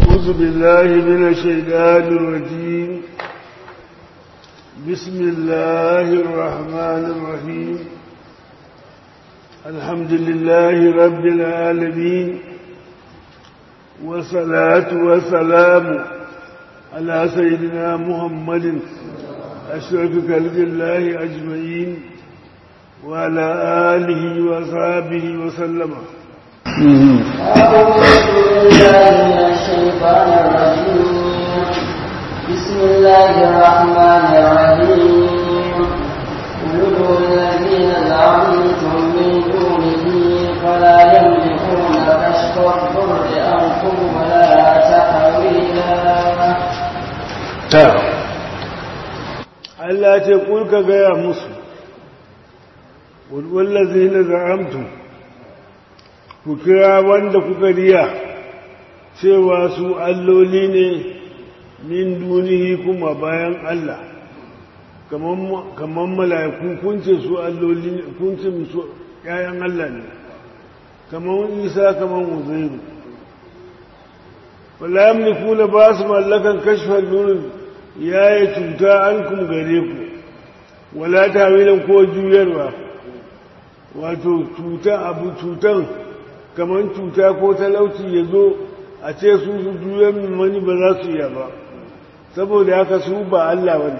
أعوذ بالله من الشيطان الرجيم بسم الله الرحمن الرحيم الحمد لله رب العالمين والصلاة والسلام على سيدنا محمد أشرف خلق الله أجمعين وعلى آله وصحبه وسلم أعوذ بالله من الشيطان الرجيم بسم الله الرحمن الرحيم ادعوا الذين زعمتم من دونه فلا يملكون كشف الضر عنكم ولا تحويلا Allah ce kulka gaya musu wallazi na za'amtu ku kira wanda kuka riya cewa su alloli ne min dunihi kuma bayan Allah kamar mala'iku kun ce su alloli ne kun ce su ‘ya'yan Allah ne kamar isa kamar uzairu wala yamliku na ba su mallakan kashfar nurin ya yi cuta an kum gare ku wala tawilan ko juyarwa wato cuta abu cutan kamar cuta ko talauci ya zo a ce su su juyar mani ba za su iya ba saboda haka su ba Allah ba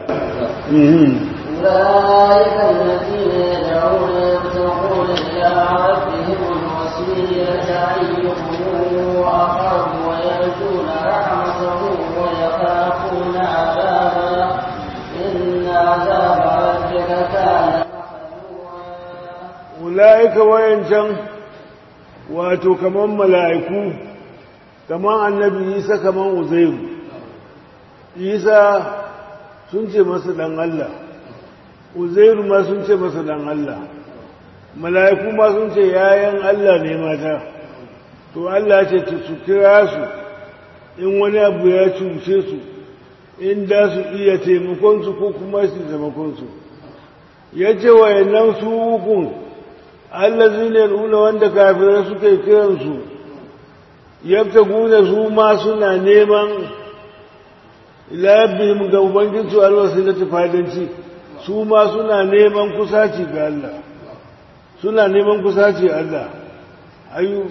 أولئك الذين يدعون يبتغون إلى ربهم الوسيلة أيهم أقرب ويرجون رحمته ويخافون عذابه إن عذاب ربك كان محذورا ula'ika wayancan wato kamar mala'iku kamar annabi isa kamar uzairu isa sun ce masa dan Allah uzairu ma sun ce masa dan Allah mala'iku ma sun ce yayan Allah ne mata to Allah ce su kira su in wani abu ya cuce su in da su iya taimakonsu ko kuma su taimakonsu ya ce wayannan su hukun allazi ne nuna wanda kafirai suke kiransu yabta gune su ma suna neman labihim ga ubangiji alwasu na tufadanci su ma suna neman kusaci ga Allah suna neman kusaci Allah ayu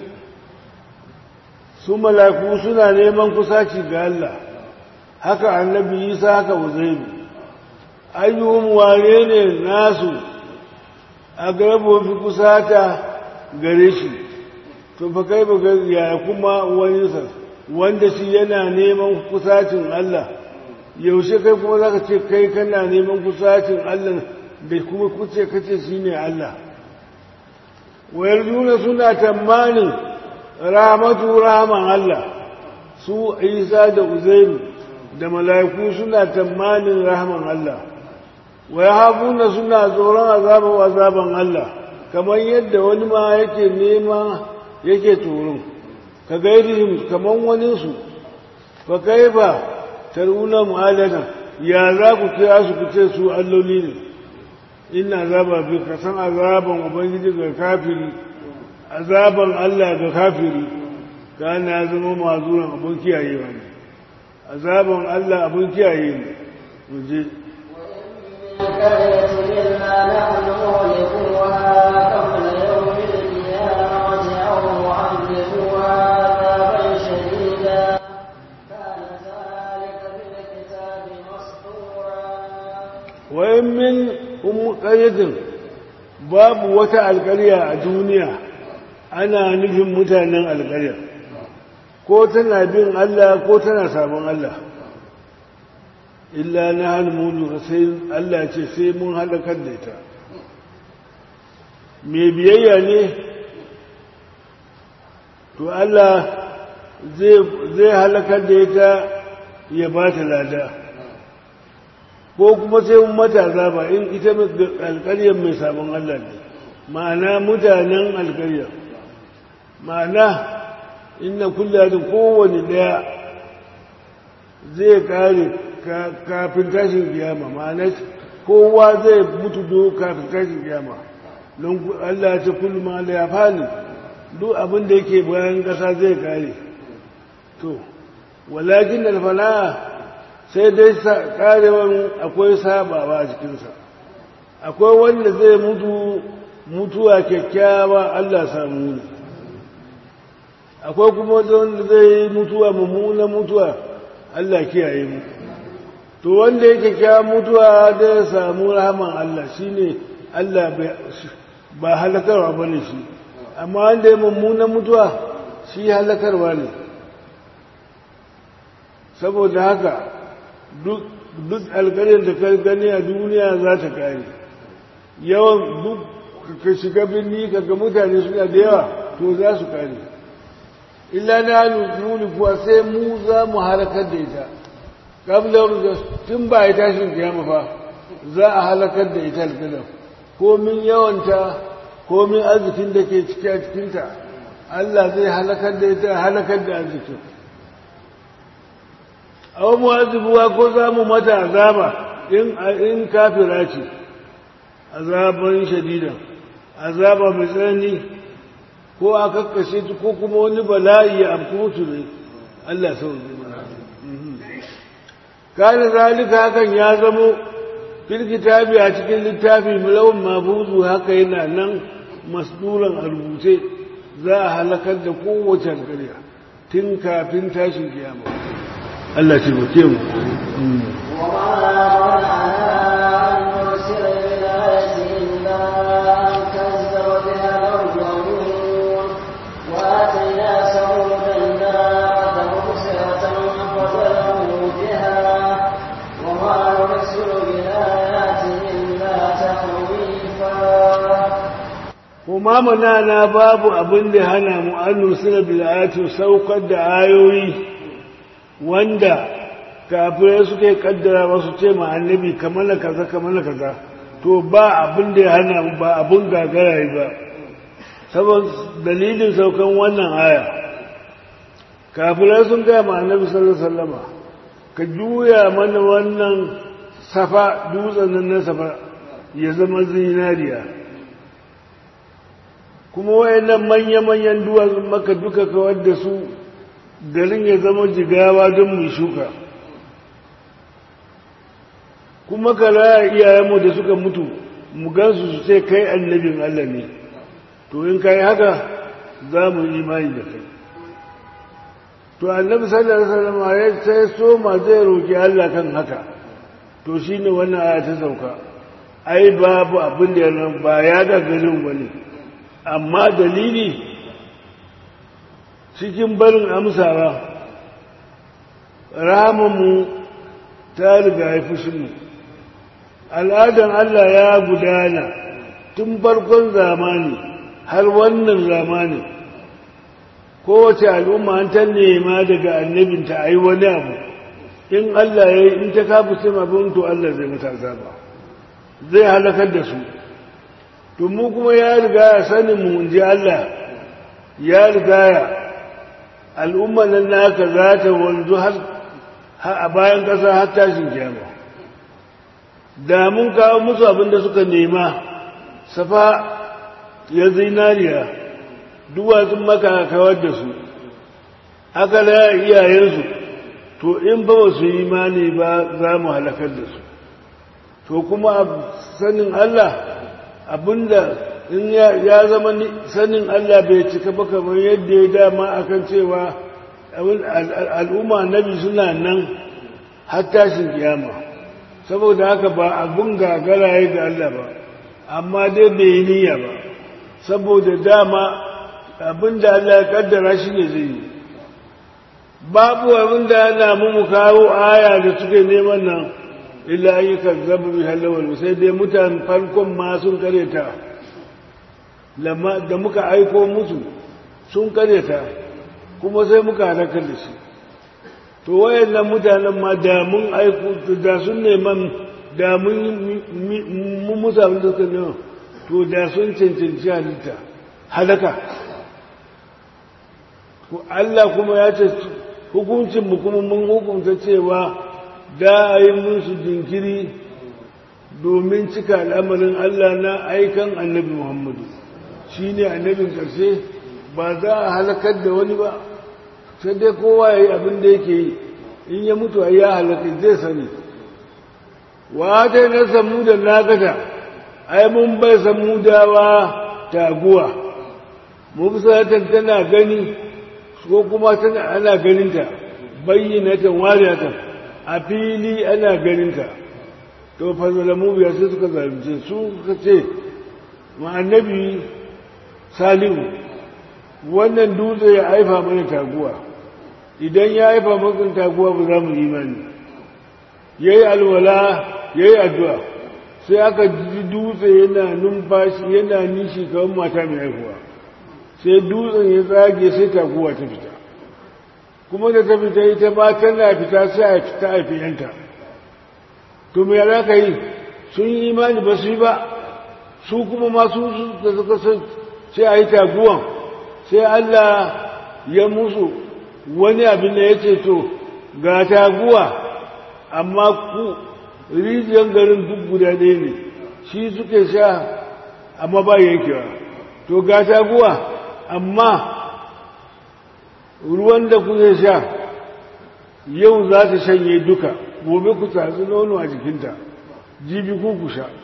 su malaku suna neman kusaci ga Allah haka annabi isa haka uzairu ayyuhum wane ne nasu a garabo fi kusata gare shi to fa kai ba ya kuma wani sa wanda shi yana neman kusacin Allah yaushe kai kuma zaka ce kai kana neman kusacin Allah da kuma kuce kace shine Allah wayar juna suna tamanin rahmatu rahman Allah su Isa da Uzairu da mala'iku suna tamanin rahman Allah wa yahabuna suna tsoron azaban azaban Allah kamar yadda wani ma yake nema yake tsoron ka gairihim kamar wani su fa kaifa taruna mu'adana ya za ku kira su ku ce su alloli ne ina azaba bi ka san azaban ubangiji ga kafiri azaban Allah ga kafiri kana ya zama mazuran abun kiyayewa ne azaban Allah abun kiyaye ne mu je قرية إلا نحن مهلكوها قبل يوم القيامة أو معذبوها عذابا شديدا كان ذلك في الكتاب مسطورا wayan min ƙaryatin babu wata alƙarya a duniya ana nufin mutanen alƙarya ko tana bin Allah ko tana sabon Allah illa na halmulu sai Allah ce sai mun halakar da ita mai biyayya ne to Allah zai halakar da ita ya ba ta lada ko kuma sai mun mata azaba in ita alƙaryar mai sabon Allah ne ma'ana mutanen alƙaryar ma'ana inna kullum kowane ɗaya zai kare kafin tashin kiyama ma'ana kowa zai mutu do kafin tashin kiyama don Allah ce kullum ma ya fani duk abin da yake bayan ƙasa zai kare to walakin alfana sai dai karewan akwai sabawa a cikinsa akwai wanda zai mutu mutuwa kyakkyawa Allah samu ne akwai kuma wanda zai mutuwa mummuna mutuwa Allah kiyaye mu to wanda yake kyakkyawa mutuwa da ya samu rahaman Allah shine Allah ba halakarwa bane shi amma wanda ya mummuna mutuwa shi halakarwa ne saboda haka duk alkarin da ka gani a duniya za ta kare yawan duk ka shiga birni kaga mutane suna da yawa to za su kare illa na nuni kuwa sai mu za mu halakar da ita ƙablar tun ba ya tashin kiyama fa za a halakar da ita alkalar komin yawanta komin arzikin da ke ciki a cikinta Allah zai halakar da ita halakar da arzikin awon mu'azibuwa ko za mu mata azaba in kafira ce azaban shadidan azaba mai tsanani ko a kakkashe ta ko kuma wani bala'i ya amku mutu ne Allah sau kana zalika hakan ya zamo fil kitabi a cikin littafi mulawun mafuzu haka yana nan masduran a rubuce za a halakar da kowace alƙarya tun kafin tashin kiyama Allah ce ba ke mu kuma na babu abin da hana mu an nusira bil'atu saukar da ayoyi wanda kafirai suke kaddara wasu ce ma annabi kamar na kaza kamar na kaza to ba abin da ya hana mu ba abin gagara ba saboda dalilin saukan wannan aya kafirai sun gaya ma annabi sallallahu alaihi wasallama ka juya mana wannan safa dutsen nan na safa ya zama zinariya kuma wayannan manya-manyan duwatsun maka duka kawar da su garin ya zama jigawa don mu shuka kuma ka raya iyayenmu da suka mutu mu gansu su ce kai annabin Allah ne to in kai haka za mu imani da kai to annabi sallallahu alaihi wasallam ya sai so ma zai roki Allah kan haka to shine wannan aya ta sauka ai babu abin da yana ba ya ga garin wani amma dalili cikin barin amsawa rahamanmu ta riga ya fushinmu al'adan Allah ya gudana tun farkon zamani har wannan zamani kowace al'umma an ta nema daga annabinta a yi wani abu in Allah ya yi in ta kafu sai abin to Allah zai mata azaba zai halakar da su to mu kuma ya riga ya sanin mu in ji Allah ya riga ya al'umma nan naka za ta wanzu har a bayan ƙasa har tashin kiyama da mun kawo musu abin da suka nema safa ya zinariya duwatsun maka kawar da su aka laya iyayensu to in ba su yi imani ba za mu halakar da su to kuma sanin Allah abinda in ya zama sanin Allah bai cika ba kamar yadda ya dama akan cewa al'umma nabi suna nan har tashin kiyama saboda haka ba abun gagara ya ga Allah ba amma dai bai yi niyya ba saboda dama abinda Allah ya kaddara shi ne zai yi babu abinda ana mu kawo aya da suke neman nan illa an yi kazzabu bi halawal sai dai mutanen farkon ma sun kareta da muka aiko musu sun kareta kuma sai muka halakar da shi to wayannan mutanen ma da mun aiko da sun neman da mun mun musu abin da suka nema to da sun cancanci halitta halaka Allah kuma ya ce hukuncin mu kuma mun hukunta cewa da a yi musu jinkiri domin cika al'amarin Allah na aikan annabi Muhammadu shi ne annabin ƙarshe ba za a halakar da wani ba sai dai kowa ya yi abin da yake yi in ya mutu a ya halaka zai sani wa ta na samu da nagata ai mun bai samu dawa taguwa mubsatan tana gani ko kuma tana ana ganinta bayyinatan wariyatan a fili ana ganinta to fa zalamu biya sai suka zalunce su suka ce ma annabi salihu wannan dutse ya haifa mana taguwa idan ya haifa maka taguwa ba za mu imani yayi alwala yayi addu'a sai aka ji dutse yana numfashi yana nishi kamar mata mai haihuwa sai dutsen ya tsage sai taguwa ta fita kuma da ta fita ita ma tana fita sai a fita haifi yanta to me ya ka yi sun yi imani ba su yi ba su kuma masu da suka san sai a yi taguwan sai Allah ya musu wani abin da ya ce to ga taguwa amma ku rijiyar garin duk guda ɗaya ne shi suke sha amma ba yankewa to ga taguwa amma ruwan da kuke sha yau za ta shanye duka gobe ku tatsi nono a jikinta jibi ku ku sha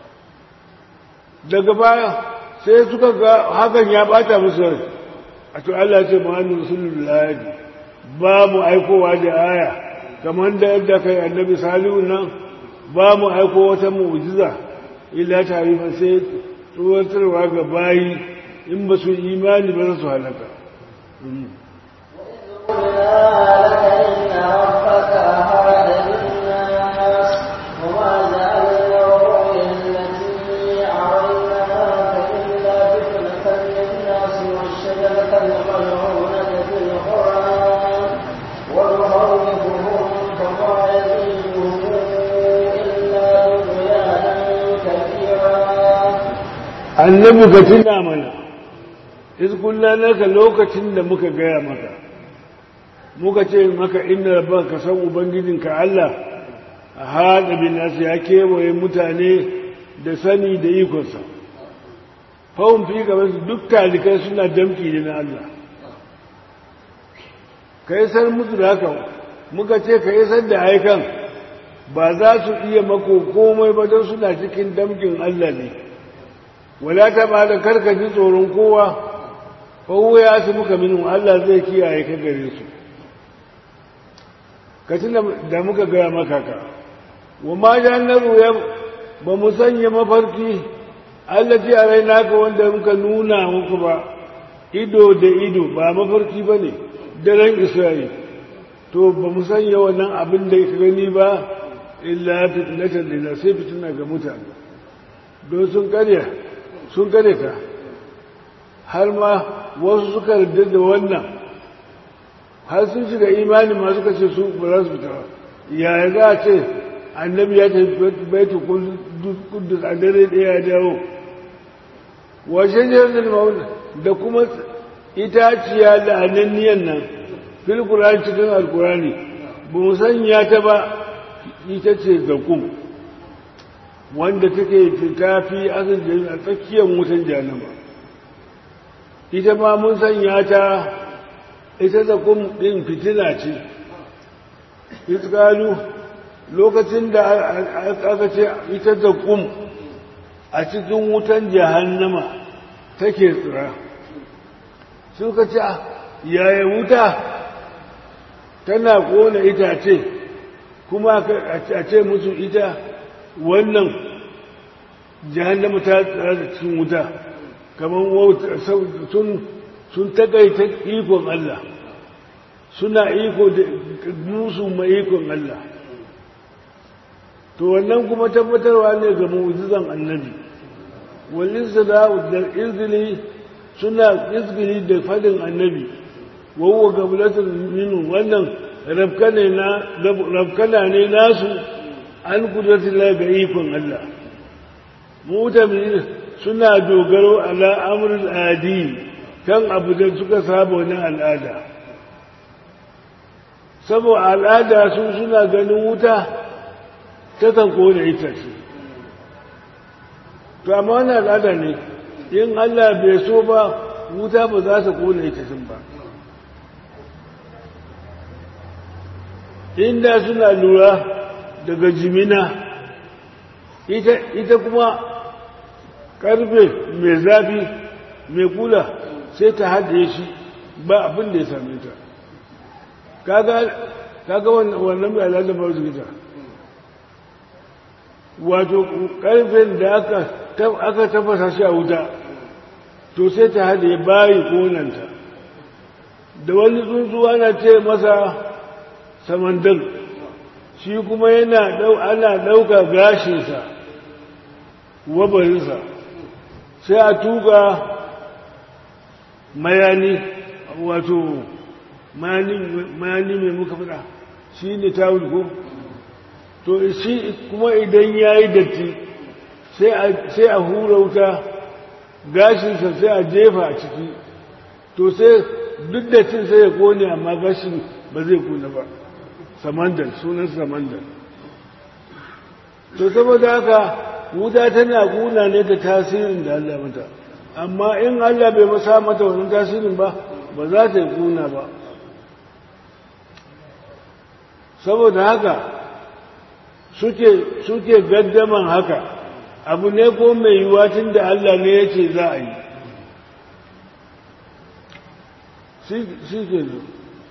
daga baya sai suka ga hakan ya bata musu rai a to Allah ce Muhammadu Rasulullahi ba mu aikowa da aya kamar da yadda kai annabi Salihu nan ba mu aiko wata mu'jiza illa tarifa sai tsoratarwa ga bayi in ba su imani ba za su halaka annabi ka tuna mana izkulla naka lokacin da muka gaya maka muka ce maka inda rabban ka san ubangijinka Allah a haɗa bin nasu ya kewaye mutane da sani da ikonsa fawon fi gaban su duk talikai suna damki ne na Allah ka yi san musu da haka muka ce ka yi san da haikan ba za su iya mako komai ba don suna cikin damkin Allah ne wala ta ba da karka ji tsoron kowa fawo ya su muka minu Allah zai kiyaye ka gare su ka tuna da muka gaya maka ka wa ma jannaru ya ba mu sanya mafarki Allah ji a rai naka wanda muka nuna muku ba ido da ido ba mafarki ba ne daren Isra'il to ba mu sanya wannan abin da ka gani ba illa fitnatan lina sai fitina ga mutane don sun karya sun gane ta har ma wasu suka yarda da wannan har sun shiga imani ma suka ce su ba za su fita yaya za a ce annabi ya tafi baitu kudus a dare ɗaya ya dawo washe jirgin da kuma itaciya da ananniyan nan fil kurani cikin alkurani ba mu sanya ta ba ita ce zakum wanda take fita fi asin a tsakiyar wutan janama ita ma mun sanya ta ita da kum ɗin fitina ce iskalu lokacin da aka ce ita da kum a cikin wutan jahannama take tsira suka ce yaya wuta tana kona itace kuma a ce musu ita wannan jahannama ta tsara da cikin wuta kamar sun sun takaita ikon Allah suna iko da musu ma ikon Allah to wannan kuma tabbatarwa ne ga mu'jizan annabi wallin da izgili suna izgili da fadin annabi wawwa gablatul minu wannan rafkana ne nasu an kudratillah ga ikon Allah mutamin suna dogaro ala amrul adi kan abu da suka saba wani al'ada saboda al'ada su suna ganin wuta ta kan kone ita ce to amma wani al'ada ne in Allah bai so ba wuta ba za ta kone ita ba inda suna lura daga jimina ita, ita kuma karfe mai zafi mai kula sai ta haɗe shi ba abin da ya same ta kaga wannan mai alaƙa ba ta wato karfen da aka tafasa shi a wuta to sai ta haɗe bayi konanta da wani tsuntsu ana ce masa samandan shi kuma yana ana ɗauka gashinsa wabarinsa sai a tuka mayani wato mayani mai muka fada shi ne tawul ko to shi kuma idan ya yi datti sai a hura wuta gashinsa sai a jefa a ciki to sai duk dattin sai ya kone amma gashin ba zai kuna ba samandan sunan samandan to saboda haka wuta tana kuna ne da tasirin da Allah mata amma in Allah bai masa mata wannan tasirin ba ba za ta yi kuna ba saboda haka suke suke gaddaman haka abu ne ko mai yiwuwa tun da Allah ne ya ce za a yi shi ke zo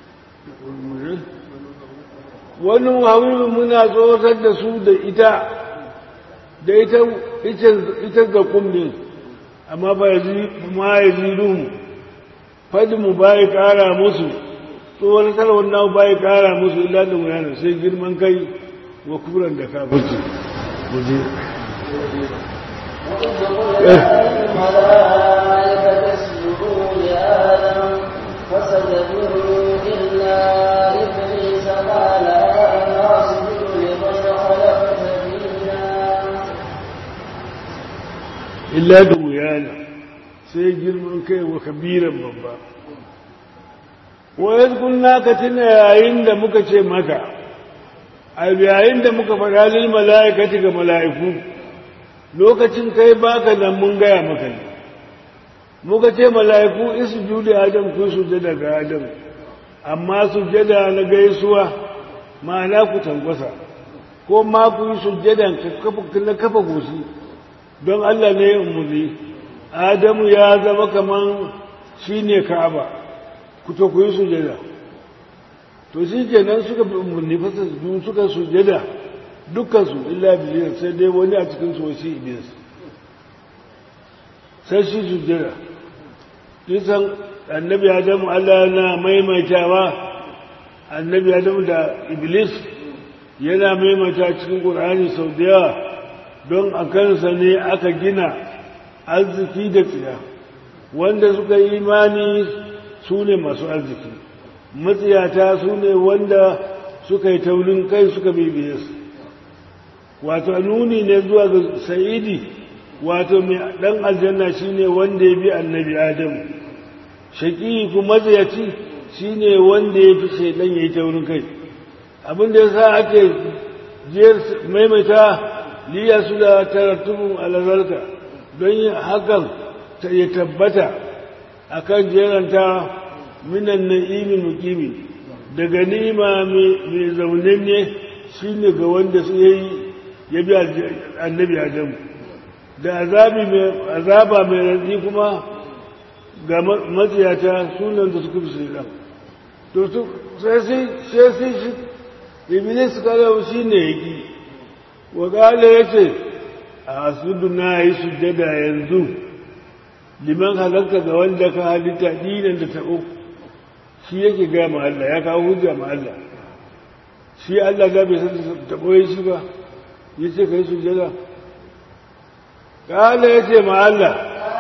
wani hawilu muna tsoratar da su da ita da ita ita ga kumdin amma ba ya ma ya ziru fadi mu ba ya kara musu tsoratar wannan ba ya kara musu illa da muyana sai girman kai wa kuran da kafirci guje فسجدوا إلا إبليس قال أنا أسجد لمن خلقت فينا illa da wuyana sai girman kai wa kabiran babba wayar kunna ka tuna yayin da muka ce maka a yayin da muka faɗa lil mala'ikati ga mala'iku lokacin kai baka nan mun gaya maka ne muka ce mala'iku isjudu adam ku sujada ga adam amma sujada na gaisuwa ma'ana ku tangwasa ko ma ku yi sujada na kafa goshi don Allah ne ya umarni Adamu ya zama kaman shi ne Ka'aba ku to ku yi sujada to shi kenan suka bi umarni fasa su suka sujada dukkansu illa biliyar sai dai wani a cikin su wasu iblis sai shi sujada kisan annabi Adamu Allah na maimaitawa annabi Adamu da iblis yana maimaita cikin Qur'ani sau da yawa don a kansa ne aka gina arziki da tsiya wanda suka yi imani su ne masu arziki matsiyata su ne wanda suka yi taurin kai suka bibiye su wato nuni ne zuwa ga sa'idi wato mai dan aljanna shine wanda ya bi annabi adamu shaƙi kuma matsiyaci shine wanda ya fi shaidan ya yi taurin kai abinda ya sa ake jiyar maimaita liya su da tarattubun alazarka don yin hakan ta ya tabbata a kan jeranta minan na'imi mukimi daga nima mai zaunen ne shi ne ga wanda su yi ya bi annabi adamu da azaba mai rantsi kuma ga matsiyata sunan da suka fi shaidan to sai sai shi iblis kalau shi ne ya ki wakala ya ce a asudu na yi sujjada yanzu liman halarta ga wanda ka halitta dinan da taɓo shi yake gaya ma Allah ya kawo hujja ma Allah shi Allah ga bai san taɓo ya shi ba ya ce ka yi sujjada kala ya ce ma Allah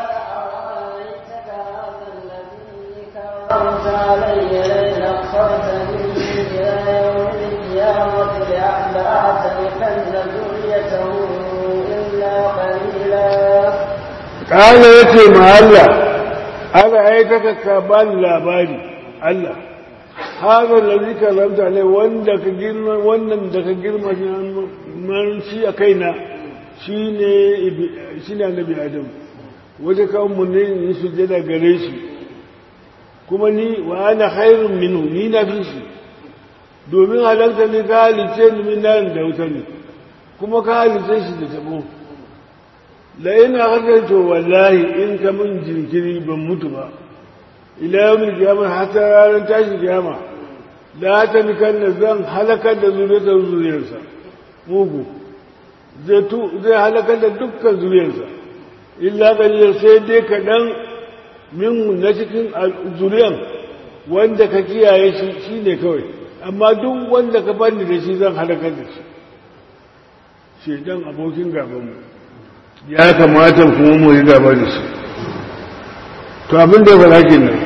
أنت علي لئن أخرتني إلى يوم القيامة لأحترقن ذريته إلا قليلا kala ya ce ma Allah aka aikata ka ba ni labari Allah haka da zika lamta ne wanda ka girma wannan da ka girma man shi a kaina shi ne shi ne annabi adam wajen kawo mu ne in sujjada gare shi kuma ni wa ana khairun minhu ni na fi shi domin halarta ne ka halice ni min nan da wuta ne kuma ka halice shi da tabo la ina hakan to wallahi in ka min jinkiri ban mutu ba ila yawmin kiyama hatta ranar tashi kiyama la ta nikan da zan halakar da zuriyar zuriyarsa mugu zai halakar da dukkan zuriyarsa illa kalilar sai dai kaɗan min na cikin zuriyan wanda ka kiyaye shi shi ne kawai amma duk wanda ka bani da shi zan halakar da shi shaidan abokin gabanmu ya kamata kuma mu yi gaba da shi to abin da ya fara kenan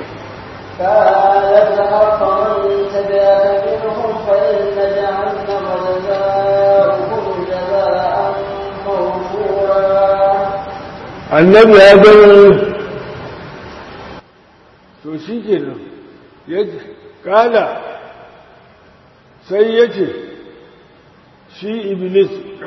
قالت حق من تبعك منهم فإن جهنم جزاؤهم جزاء موفورا annabi ya gani to shi ke nan ya kala sai ya ce shi iblis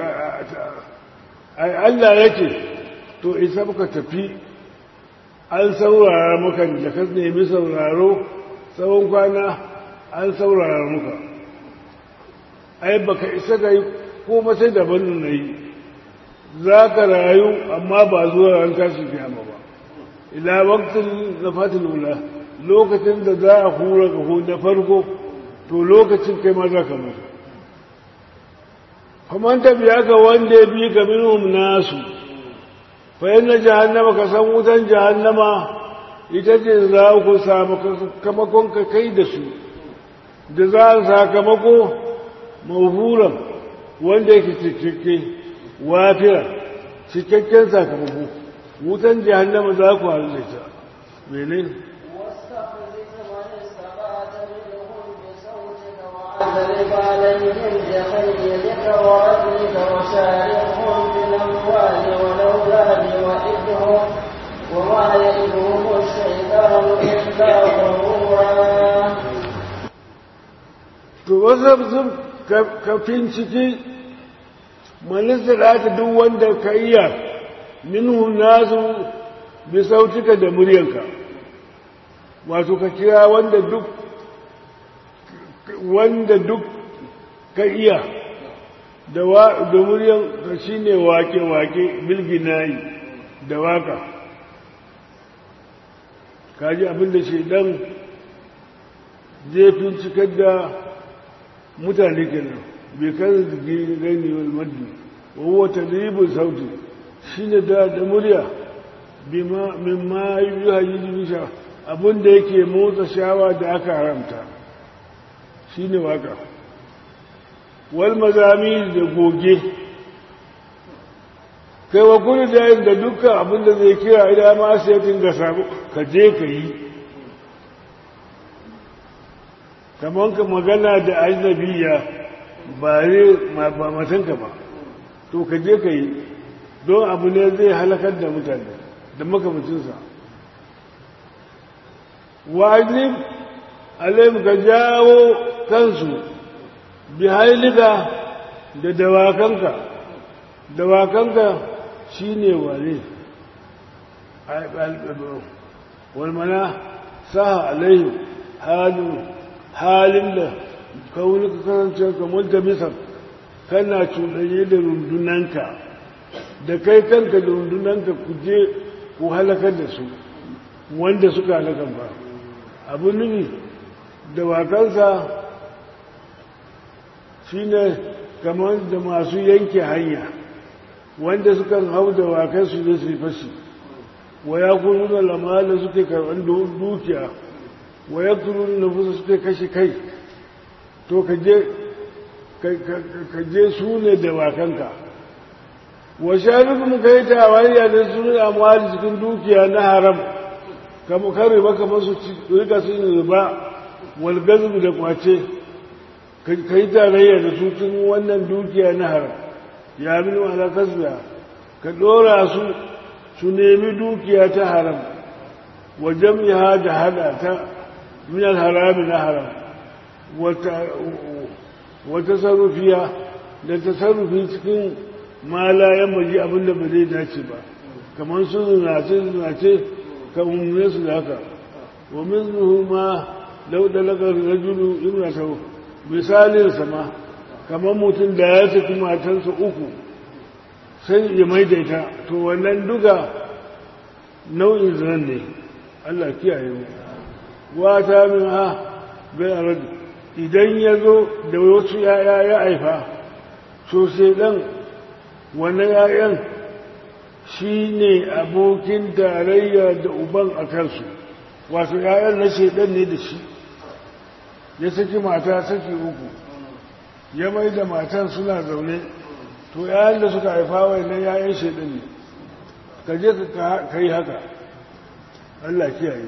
ai Allah ya ce to isa muka tafi an saurara muka da ka nemi sauraro tsawon kwana an saurara muka ai baka isa ga yi ko sai daban na yi za ka rayu amma ba zuwa ran tashi kiyama ba ila waqtin zafatul ula lokacin da za a hura ga na farko to lokacin kai ma za ka mutu faman tabiya ga wanda ya bi ka minhum nasu fa inna jahannama ka san wutan jahannama ita ce za ku samu sakamakon ka kai da su da za a sakamako mafuran wanda yake cikakke wafira cikakken sakamako wutan jahannama za ku halu da ita mene واستفزز من استطعت منهم بصوتك وأعذب عليهم بخيلك ورجلك وشاركهم بالأموال والأولاد وإدهم وما يئدهم الشيطان إلا غرورا to wasu kafin ciki manisar duk wanda ka iya minhu nasu bi sautika da muryanka wato ka kira wanda duk wanda duk ka iya da da muryan ka shine wake wake bilginayi da waka kaji abinda shedan zai fincikar da mutane kenan bai kan gani wal maddi wa tadribul sauti shine da da murya bima mimma yuhayyidu bisha abinda yake motsa shawa da aka haramta shine waka wal mazami da goge kai wa kullu da da dukkan abinda zai kira idan ma sai tinga sabu ka je ka yi kamar ka magana da ajnabiya ba ba matanka ba to ka je ka yi don abu ne zai halakar da mutane da makamucinsa wajib alayhim ka jawo kansu bi hailika da dawakanka dawakanka shine wane walmana saha alaihim halin halin da kaunuka kasance kamar da misal kana cuɗanye da rundunanka da kai kanka da rundunanka ku je ku halakar da su wanda suka halakar ba abu nufi da wakansa shine kamar da masu yanke hanya wanda suka hau da wakansu da su fashi wa ya kuru da lamala suke karɓar dukiya wa ya kuru da nufusa suke kashe kai to ka je su ne da wakanka wa sharifin ka yi tawariya da su ne amwali cikin dukiya na haram kama kare maka masu rika su ne ba walgazu da kwace ka yi tarayya da su cikin wannan dukiya na haram ya min wala kasbiya ka dora su su nemi dukiya ta haram wa jam'iha da hada ta min al-harami na haram wata sarrufiya da tasarrufi cikin malayen maji abinda ba zai dace ba kamar su zinace zinace kan umarne su da haka wa min zuhu ma lau da lagar rajulu imratahu misalin sama kamar mutum da ya saki matansa uku sai ya maidaita to wannan duka nau'in zinan ne Allah kiyaye mu wata min ha bai arad idan ya zo da wasu yaya ya haifa so sai dan wannan yayan shi ne abokin tarayya da uban a kansu wato yayan na shaidan ne da shi ya saki mata saki uku ya mai da matan suna zaune to yayan da suka haifa wannan yayan shaidan ne ka je ka yi haka Allah kiyaye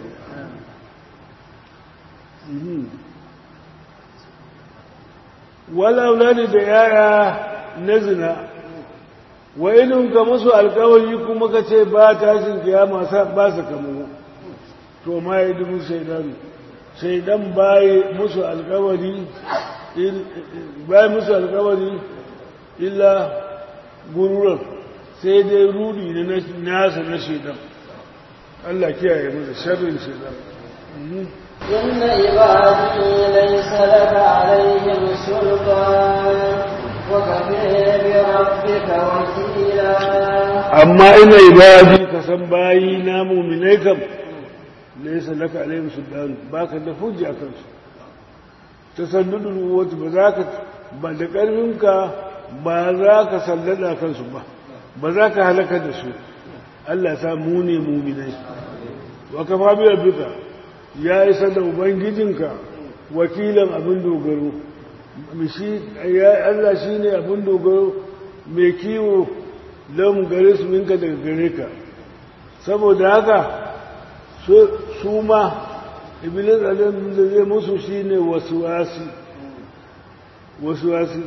walaulani da yaya na zina wa inin ka musu alkawari kuma ka ce ba tashin kiyama ba su kamu to ma ya dubu shaidan shaidan baye musu alkawari baye musu alkawari illa gururar sai dai rudi ne nasa na shaidan Allah kiyaye mu da sharrin shaidan إن عبادي ليس لك عليهم سلطان وكفى بربك وكيلا amma ina ibadi ka san bayi na muminai kam laysa laka alaihim sultan baka da hujja kan su tasaddudul wata ba za ka ba da karfinka ba za ka sallada kansu ba ba za ka halaka da su Allah sa mu ne muminai wa kafa bi rabbika ya isa da ubangijinka wakilan abin dogaro mishi ya Allah shine abin dogaro mai kiwo lam gare su minka daga gare ka saboda haka su ma iblis alim da zai musu shine wasuwasi wasuwasi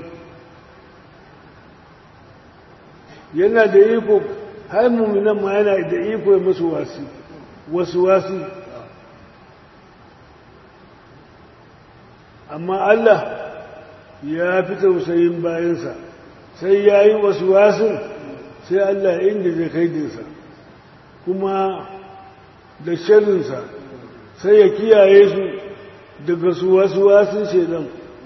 yana da iko har mummunan ma yana da iko ya musu wasi wasuwasi amma Allah ya fi tausayin bayansa sai ya yi wasu wasu sai Allah inda zai kai dinsa kuma da shirinsa sai ya kiyaye su daga su wasu wasun shaidan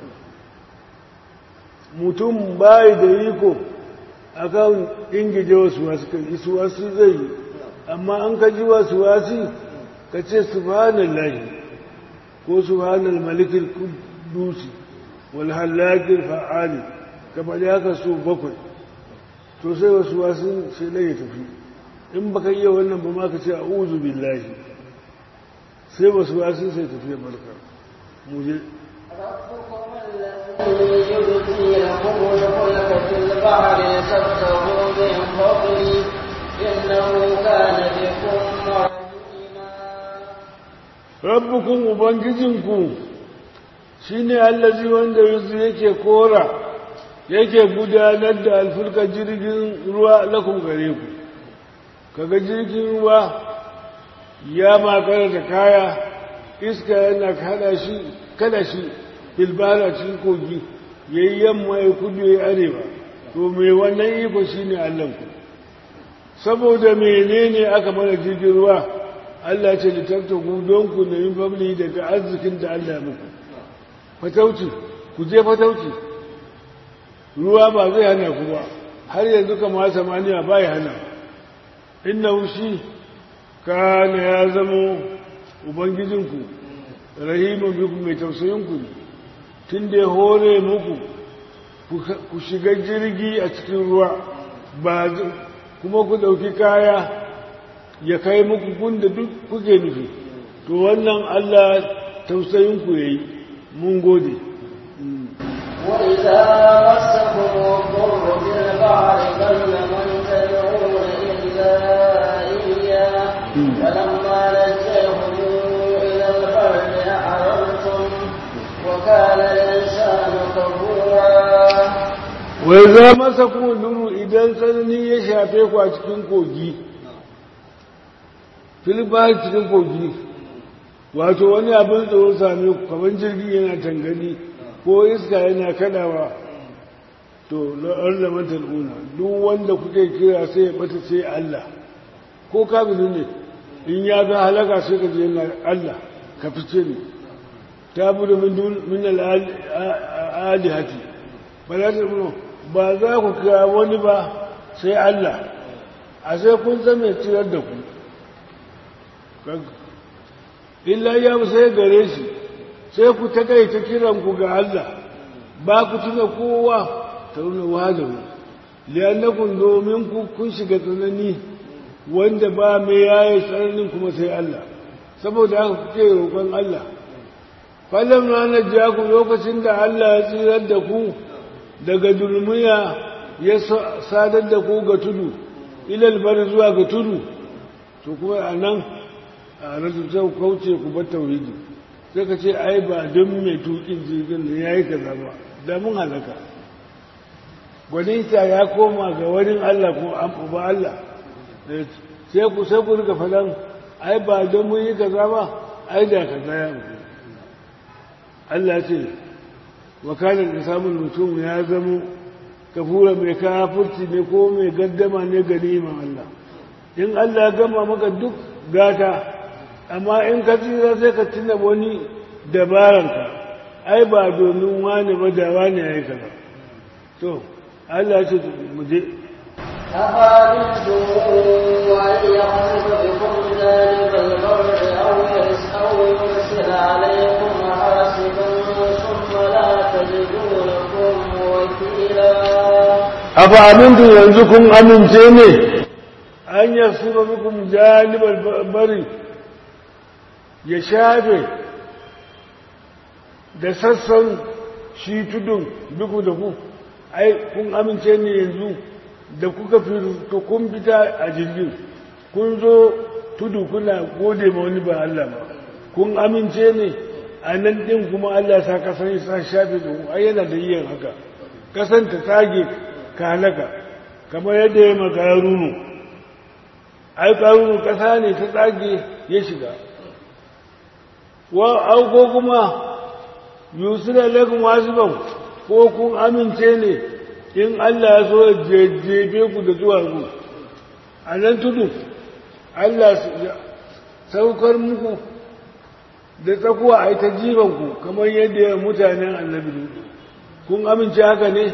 mutum bayi da iko akan ingije wasu wasu kan isu wasu zai yi amma an kaji wasu wasu ka ce subhanallahi ko subhanal malikil qudusi wal halakil fa'ali kamar ya ka so bakwai to sai wasu wasu sai dai ya tafi in baka iya wannan ba ma ka ce a'udhu billahi sai wasu wasu sai tafi ya barka mu je الذي يبدي لكم الفلك في البحر تبتغوا من فضله إنه كان بكم رحيما rabbukun ubangijinku shine allazi wanda yanzu yake kora yake gudanar da alfulka jirgin ruwa lakun gare ku kaga jirgin ruwa ya makara da kaya iska yana kada shi kada shi bilbara cikin kogi yayi yamma ya kudu ya arewa to me wannan iko shine Allahnku saboda menene aka mana jirgin ruwa Allah ce littattaku don ku nemi famili daga arzikin da Allah muku fatauci ku je fatauci ruwa ba zai hana ku ba har yanzu kama samaniya ba ya hana inna shi kana ya zama ubangijinku rahimun biku mai tausayinku ne tun da ya hore muku ku shiga jirgi a cikin ruwa ba kuma ku ɗauki kaya ya kai muku gunda duk kuke nufi to wannan Allah tausayinku ya yi mun gode وإذا مسكم الضر في البحر ضل من تدعون إلا إياه فلما نجاهم إلى البر أعرضتم وكان الإنسان كفورا wai za masa kuma duru idan tsanani ya shafe ku a cikin kogi filibari cikin kogi wato wani abin tsoro same ku kamar jirgin yana tangani ko iska yana kadawa to la'ar da matal'una duk wanda kuke kira sai ya bata sai Allah ko kabilu ne in ya ga halaka sai ka je yana Allah ka fice ne ta budu min al'adihati ba za ta ba za ku kira wani ba sai Allah a sai kun zama tsirar da ku illa ya sai gare shi sai ku ta kai ta kiranku ga Allah ba ku tuna kowa ta nuna wajen liyanakun domin ku kun shiga tsanani wanda ba mai yaye tsananin kuma sai Allah saboda haka kuke roƙon Allah falon ranar jaku lokacin da Allah ya tsirar da ku daga dulmiya ya sadar da ku ga tudu ilal bari zuwa ga tudu to kuma a nan a rasu ta kauce ku bar tauhidi sai ka ce ai ba don mai tukin jirgin da ya yi kaza ba da mun halaka gwaninta ya koma ga wani Allah ko an ba Allah sai ku sai ku rika faɗan ai ba don mun yi kaza ba ai da kaza ya mutu Allah ce wakalar da samun mutum ya zamo kafura mai kafurci ne ko mai gaddama ne ga neman Allah in Allah gama maka duk gata amma in ka tsira sai ka tuna wani dabaranka ai ba domin wani ba da wani ya yi kaza to Allah ce mu je أفأمنتم أن يخسف بكم ذلك البر أو أو يرسل عليكم حاسبا ثم لا تجدوا لكم وكيلا أفأمنتم ينزكم أمن تيني أن يخسف بكم جانب البر يشافي da sassan shi tudun biku da ku ai kun amince ne yanzu da kuka fi kun fita a jirgin kun zo tudu kuna gode ma wani ba Allah ba kun amince ne a nan ɗin kuma Allah sa kasan sa shafe da ai yana da yin haka kasan ta tsage ka halaka kamar yadda ya maka runu ai karunu kasa ne ta tsage ya shiga wa auko kuma yusuf alaikum wasiban ko kun amince ne in Allah ya so jejjebe ku da zuwa ku a nan tudu Allah saukar muku da tsakuwa a yi ta jibanku kamar yadda ya mutanen annabi lutu kun amince haka ne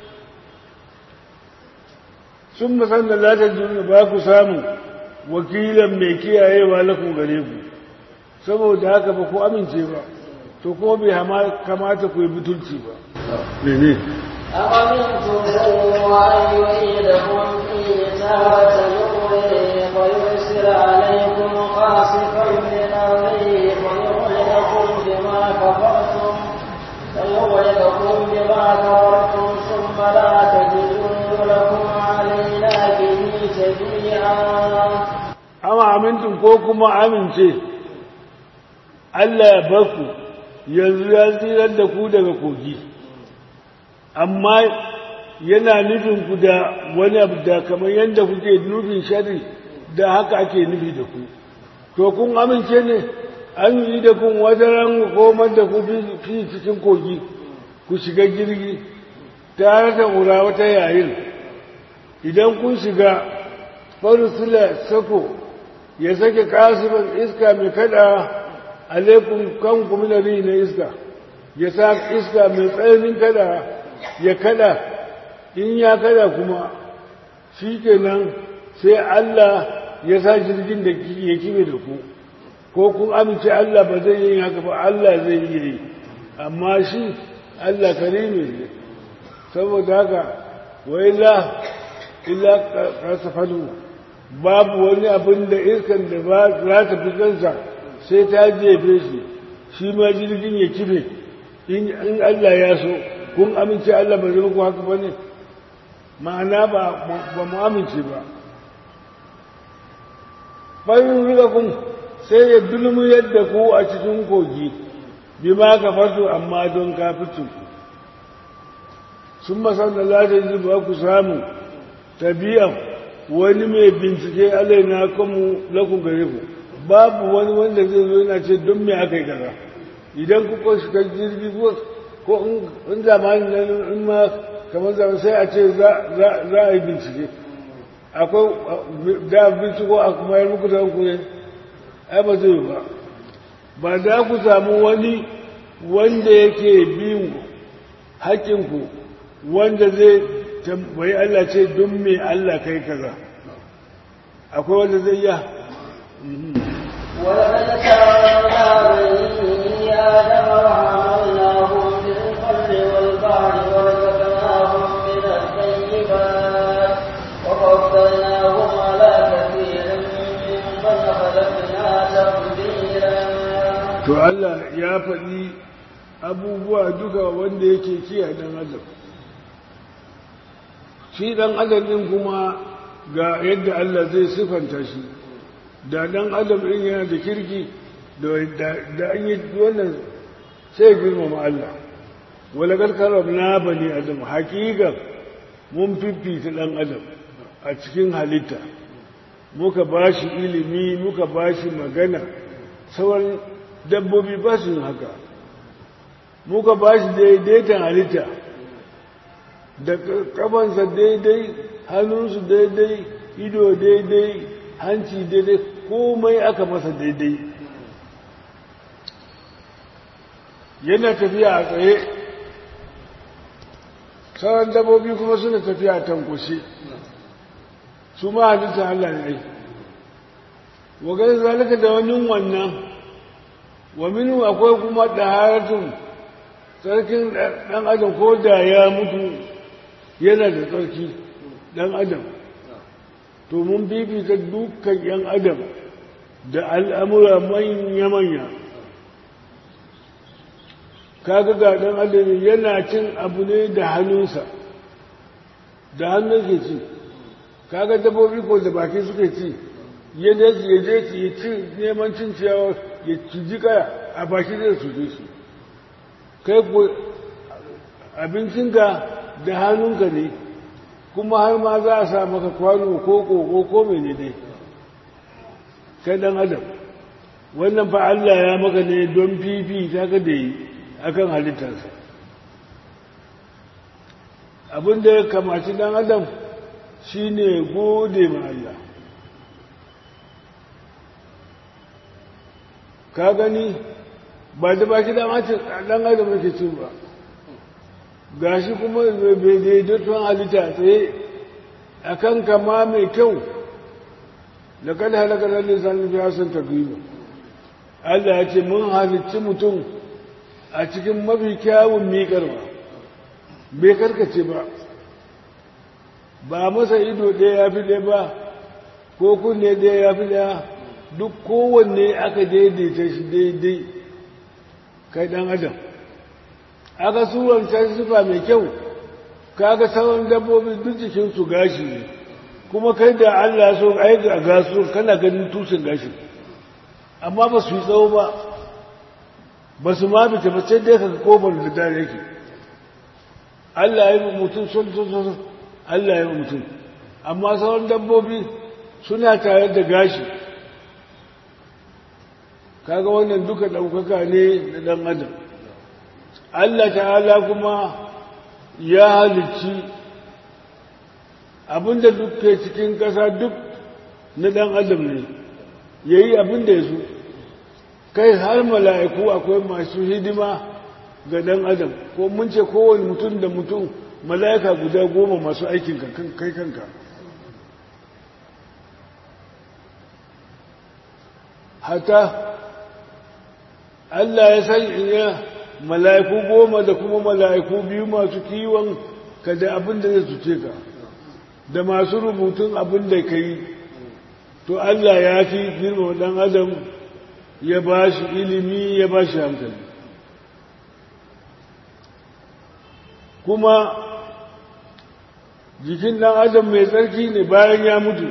sun musan da latar duniya ba ku samu wakilan mai kiyayewa lakun gare ku saboda haka ba ku amince ba to ko bai kamata ku yi butulci ba mene أأمنتم أن يعيدكم فيه تارة أخرى فيرسل عليكم قاصفا من الريح فيغرقكم بما كفرتم فيغرقكم بما كفرتم ثم لا تجدوا لكم علينا به تبيعا amma amintun ko kuma amince Allah ya baku yanzu ya tsirar da ku daga kogi amma yana nufin ku da wani abu da kamar yadda kuke nufin shari da haka ake nufi da ku to kun amince ne an yi da kun wajen komar da ku fi cikin kogi ku shiga jirgi tare da ƙura wata yayin idan kun shiga farusula sako ya sake kasiban iska mai kada alaikun kanku minari na iska ya sa iska mai tsananin kada ya kada in ya kada kuma shi kenan sai Allah ya sa jirgin da ya kibe da ku ko kun amince Allah ba zai yi haka ba Allah zai yi yi amma shi Allah karimi ne saboda haka wa illa illa kasafanu babu wani abin da iskan da ba za ta fi kansa sai ta jefe shi shi ma jirgin ya kibe in Allah ya so kun amince Allah ba zai muku haka ba ne ma'ana ba mu amince ba bayan riga kun sai ya dulmu yadda ku a cikin kogi bi ma ka fasu amma don kaficin ku sun masan da latin zuba ku samu tabi'an wani mai bincike alai na kanmu lakun gare ku babu wani wanda zai zo yana ce don me aka yi kaza idan ku ko shiga jirgi ko in zamani na in ma kamar zama sai a ce za a yi bincike akwai da binciko a kuma yi muku da ku ne ai ba zai ba ba da ku samu wani wanda yake bin haƙinku wanda zai tambayi Allah ce don me Allah kai kaza akwai wanda zai ya ولقد كرمنا بني آدم وحملناهم في البر والبحر ورزقناهم من الطيبات وفضلناهم على كثير ممن خلقنا تفضيلا to Allah ya faɗi abubuwa duka wanda yake kiyaye ɗan adam shi ɗan adam ɗin kuma ga yadda Allah zai sifanta shi da ɗan adam ɗin yana da kirki da an yi wannan sai girmama Allah wala karkarar na bani adam haƙiƙa mun fifita ɗan adam a cikin halitta muka ba shi ilimi muka ba shi magana sauran dabbobi ba su yin haka muka ba shi daidaitan halitta da kafansa daidai hannunsu daidai ido daidai hanci daidai komai aka masa daidai yana tafiya a tsaye sauran dabbobi kuma suna tafiya a tankushe su ma halittar Allah ne wa gani zalika da wani wannan wa minu akwai kuma ɗaharatun tsarkin ɗan adam ko da ya mutu yana da tsarki ɗan adam to mun bibita dukkan ‘yan adam da al'amura manya-manya kaga ga ɗan adam yana cin abu ne da hannunsa da hannun ke ci kaga dabbobi ko da baki suke ci yadda ya je ya ci neman cin ciyawa ya ciji kaya a baki zai suje su kai ko abincinka da hannunka ne kuma har ma za a sa maka kwano ko koko ko mene dai kai dan adam wannan fa Allah ya maka ne don fifi ta ka da yi akan halittarsa abin da ya kamaci dan adam shine gode ma Allah ka gani ba da baki da mace dan adam yake cin ba gashi kuma bai daidaiton halitta tsaye a kan kama mai kyau da kada halakar da lissanin fi hasan takwiba Allah ya ce mun halicci mutum a cikin mafi kyawun miƙarwa bai karkace ba ba masa ido ɗaya ya fi ɗaya ba ko kunne ɗaya ya fi ɗaya duk kowanne aka daidaita shi daidai kai ɗan adam aka suranta sifa mai kyau kaga sauran dabbobi duk jikinsu gashi ne kuma kai da Allah so ai ga gasu kana ganin tushen gashi amma ba su yi tsawo ba ba su ma bita ba sai dai ka kofar da dare yake Allah ya yi mutum sun sun sun Allah ya yi mutum amma sauran dabbobi suna tare da gashi kaga wannan duka ɗaukaka ne na ɗan adam Allah ta'ala kuma ya halicci abinda duk ke cikin ƙasa duk na ɗan adam ne ya yi abinda ya so kai har mala'iku akwai masu hidima ga ɗan adam ko mun ce kowane mutum da mutum mala'ika guda goma masu aikin kai kanka hata Allah ya san iya mala'iku goma da kuma mala'iku biyu masu kiwon ka da abin da zai cuce ka da masu rubutun abin da ka yi to Allah ya fi girma ɗan adam ya ba shi ilimi ya ba shi hankali kuma jikin ɗan adam mai tsarki ne bayan ya mutu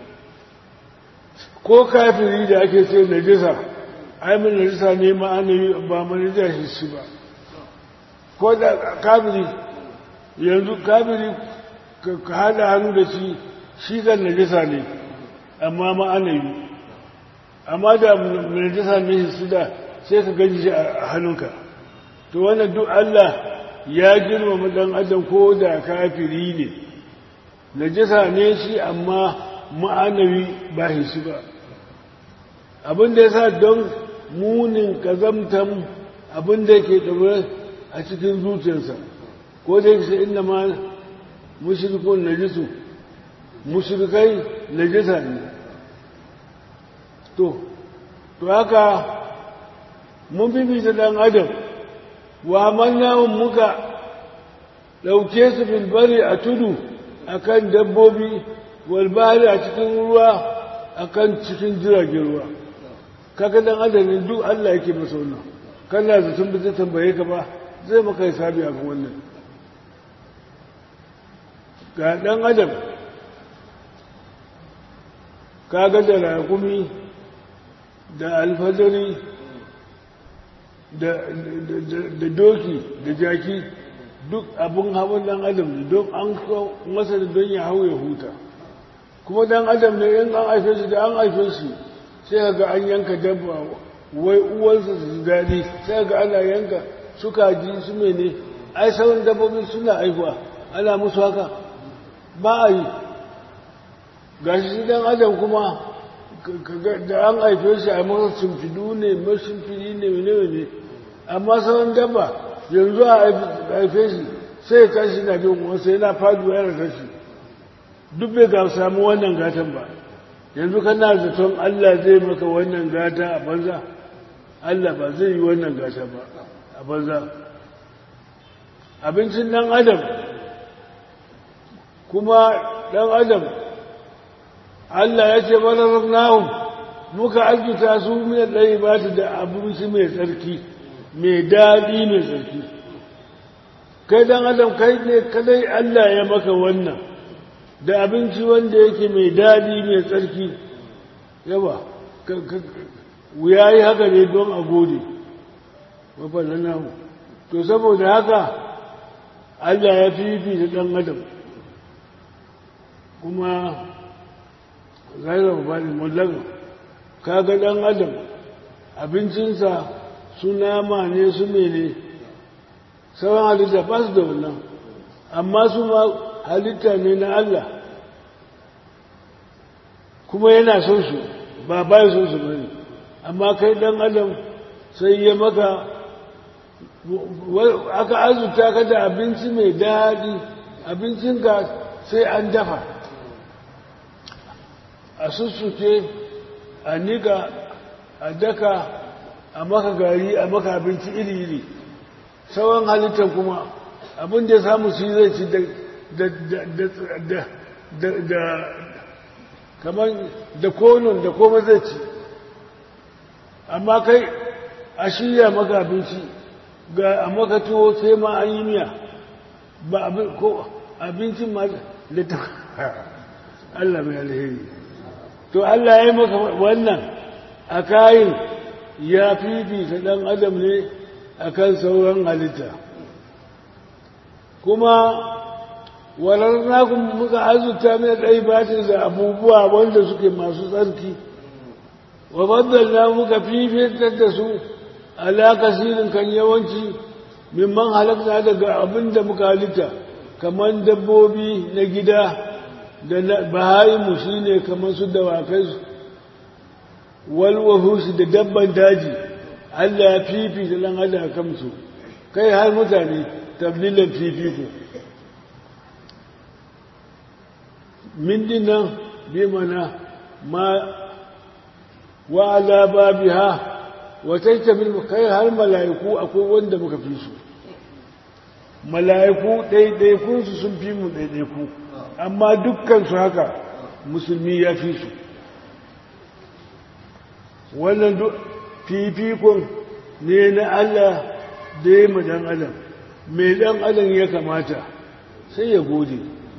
ko kafiri da ake ce najisa ai min najisa ne ma'ana ba manija shi shi ba ko da kafiri yanzu kafiri ka hada hannu da shi shi kan najisa ne amma ma'ana yi amma da najisa ne shi su da sai ka gaji shi a hannunka to wannan duk Allah ya girmama dan adam ko da kafiri ne najisa ne shi amma ma'anawi ba shi ba abin da ya sa don munin kazamtan abin da yake ɗaure a cikin zuciyarsa ko da yake inda ma mushrikun najisu mushrikai najisa ne to to haka mun bibita dan adam wa mannawun muka ɗauke su bilbari a tudu akan dabbobi walbari a cikin ruwa akan cikin jiragen ruwa kaga dan adam ne duk Allah yake masa wannan kana da tun zai tambaye ka ba zai maka hisabi a kan wannan ga dan adam kaga da rakumi da alfadari da doki da jaki duk abin hawan dan adam ne don an masa da don ya hau ya huta kuma dan adam ne in an haife shi da an haife shi sai ga an yanka dabba wai uwansa su ji daɗi sai ga ana yanka suka ji su mene ai sauran dabbobi suna haihuwa ana musu haka ba a yi gashi shi dan adam kuma da an haife shi a masa shimfidu ne mashimfidi ne ne ne amma sauran dabba yanzu a haife shi sai ya tashi na bin wasu yana faduwa yana tashi duk bai ga samu wannan gatan ba yanzu kana zaton Allah zai maka wannan gata a banza Allah ba zai yi wannan gata ba a banza abincin dan adam kuma dan adam Allah ya ce mana rafnahum muka ajuta su mai ɗaya ba da abinci mai tsarki mai daɗi mai tsarki kai dan adam kai ne kadai Allah ya maka wannan da abinci wanda yake mai daɗi mai tsarki yawa wuya yi haka ne don a gode mafaɗa namu to saboda haka Allah ya fi da ɗan adam kuma zairar bani mullaga kaga ɗan adam abincinsa su nama ne su mene sauran halitta ba su da wannan amma su ma halitta ne na Allah kuma yana son su ba bayan son su bane amma kai dan adam sai ya maka aka azuta ka da abinci mai daɗi abincinka sai an dafa a sussuke a nika a daka a maka gari a maka abinci iri-iri sauran halittar kuma abin da ya samu shi zai ci da kamar da konon da koma zai ci amma kai a shirya maka abinci ga a maka tuwo sai ma an yi miya ba abincin ma da ta Allah mai alheri to Allah ya yi maka wannan a kayin ya fifita ɗan adam ne a kan sauran halitta kuma walar nakun muka azurta mai ɗai batin da abubuwa wanda suke masu tsarki wa baddalna muka fifitar da su ala kasirin kan yawanci mimman halakta daga abin da muka halitta kamar dabbobi na gida da bahayimu shi ne kamar su dawakai walwahushi da dabban daji Allah ya fifita ɗan adam kamsu kai har mutane tablilan fifiko min dinnan bi mana ma wa ala babiha wa taitabil kai har mala'iku akwai wanda muka fi su mala'iku ɗaiɗaikun su sun fi mu ɗaiɗaiku amma dukkan su haka musulmi ya fi su wannan fifikon ne na Allah da ya dan adam mai dan adam ya kamata sai ya gode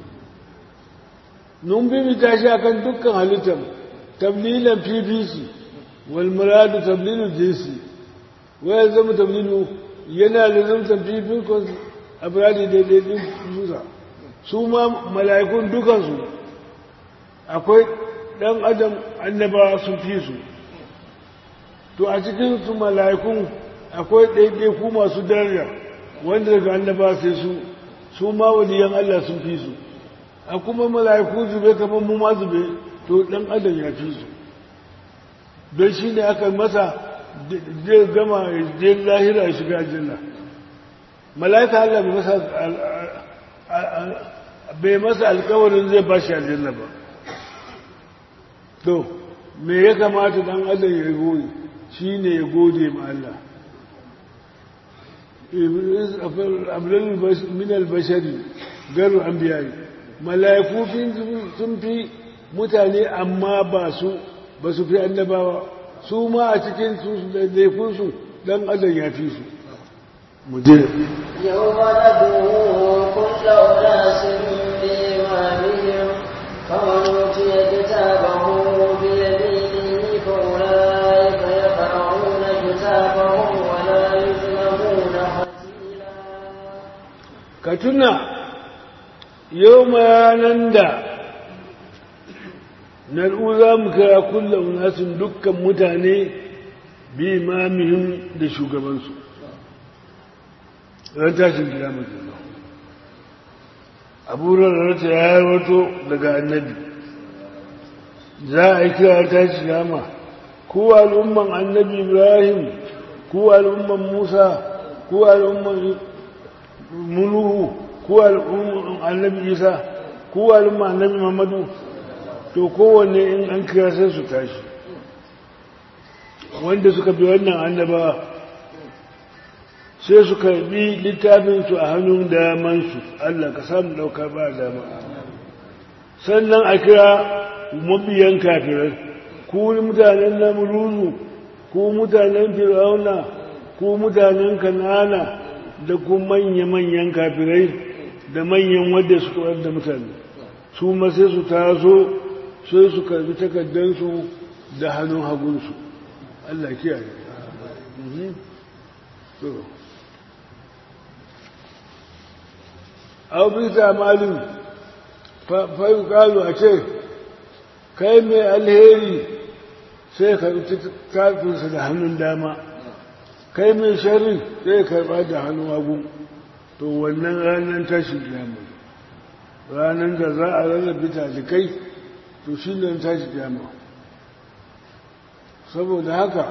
nun bi ta shi akan dukkan halittar tablilan fifisi wal muradu tablilu jinsi waya zama tablilu yana da zamtan fifikon abiradi daidai din susa su ma mala'ikun dukansu akwai dan adam annabawa sun fi su to a cikin su mala'ikun akwai ɗaiɗaiku masu daraja wanda daga annaba sai su su ma waliyan Allah sun fi su a kuma mala'iku zube kamar mu ma zube to ɗan adam ya fi su don shi ne aka masa zai gama je lahira ya shiga aljanna mala'ika Allah bai masa bai masa alkawarin zai ba shi aljanna ba to me ya kamata dan adam ya gode shi ne ya gode ma Allah min albashari garu an biyayi mala'iku sun fi mutane amma ba su ba su fi annabawa su ma a cikin su laifinsu dan adam ya fi su mu je يوم ندعو كل أناس بإمامهم فمن أوتي كتابه بيمينه فأولئك يقرؤون كتابهم ولا يظلمون فتيلا ka tuna yau mayanan da nar'u za mu kira kullum nasin dukkan mutane bi imamihim da shugabansu ran tashin kiyama kenan abu rarrata ya wato daga annabi za a yi kira tashi kiyama ko al'umman annabi ibrahim ko al'umman musa ko al'umman muluhu ko al'umman annabi isa ko al'umman annabi muhammadu to kowanne in an kira sai su tashi wanda suka bi wannan annabawa sai su karbi littafinsu a hannun damansu Allah ka samu ɗauka ba dama sannan a kira mabiyan kafirai ku mutanen namuruzu ku mutanen fir'auna ku mutanen kanana da ku manya-manyan kafirai da manyan wadda su kawar da mutane su ma sai su taso sai su karbi takardansu da hannun hagunsu Allah kiyaye. aw bisa malin fayu kalu a ce kai mai alheri sai karɓi tafinsa da hannun dama kai mai shari sai karɓa da hannun hagu to wannan ranar tashin kiyama ranar da za a rarrabe talikai to shi ne tashin kiyama saboda haka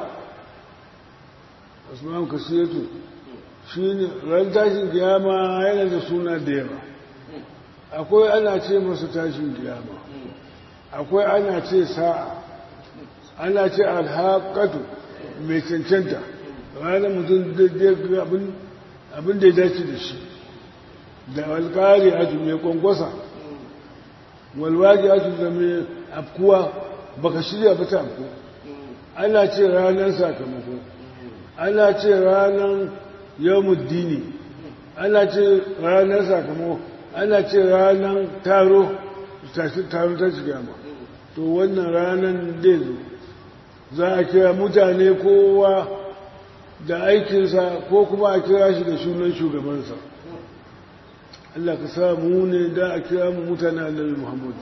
asma'u kasiyatu shi ne ran tashin kiyama yana da suna da yawa akwai ana ce masa tashin kiyama akwai ana ce sa'a ana ce alhaƙatu mai cancanta ranar mutum abin da ya dace da shi da alƙari a mai kwankwasa walwaji a da mai afkuwa baka shirya ba ta afku ana ce ranar sakamako ana ce ranar yawmuddini ana ce ranar sakamako ana ce ranar taro taro ta shiga ma to wannan ranar zai zo za a kira mutane kowa da aikinsa ko kuma a kira shi da sunan shugabansa Allah ka samu ne da a kira mu mutane annabi Muhammad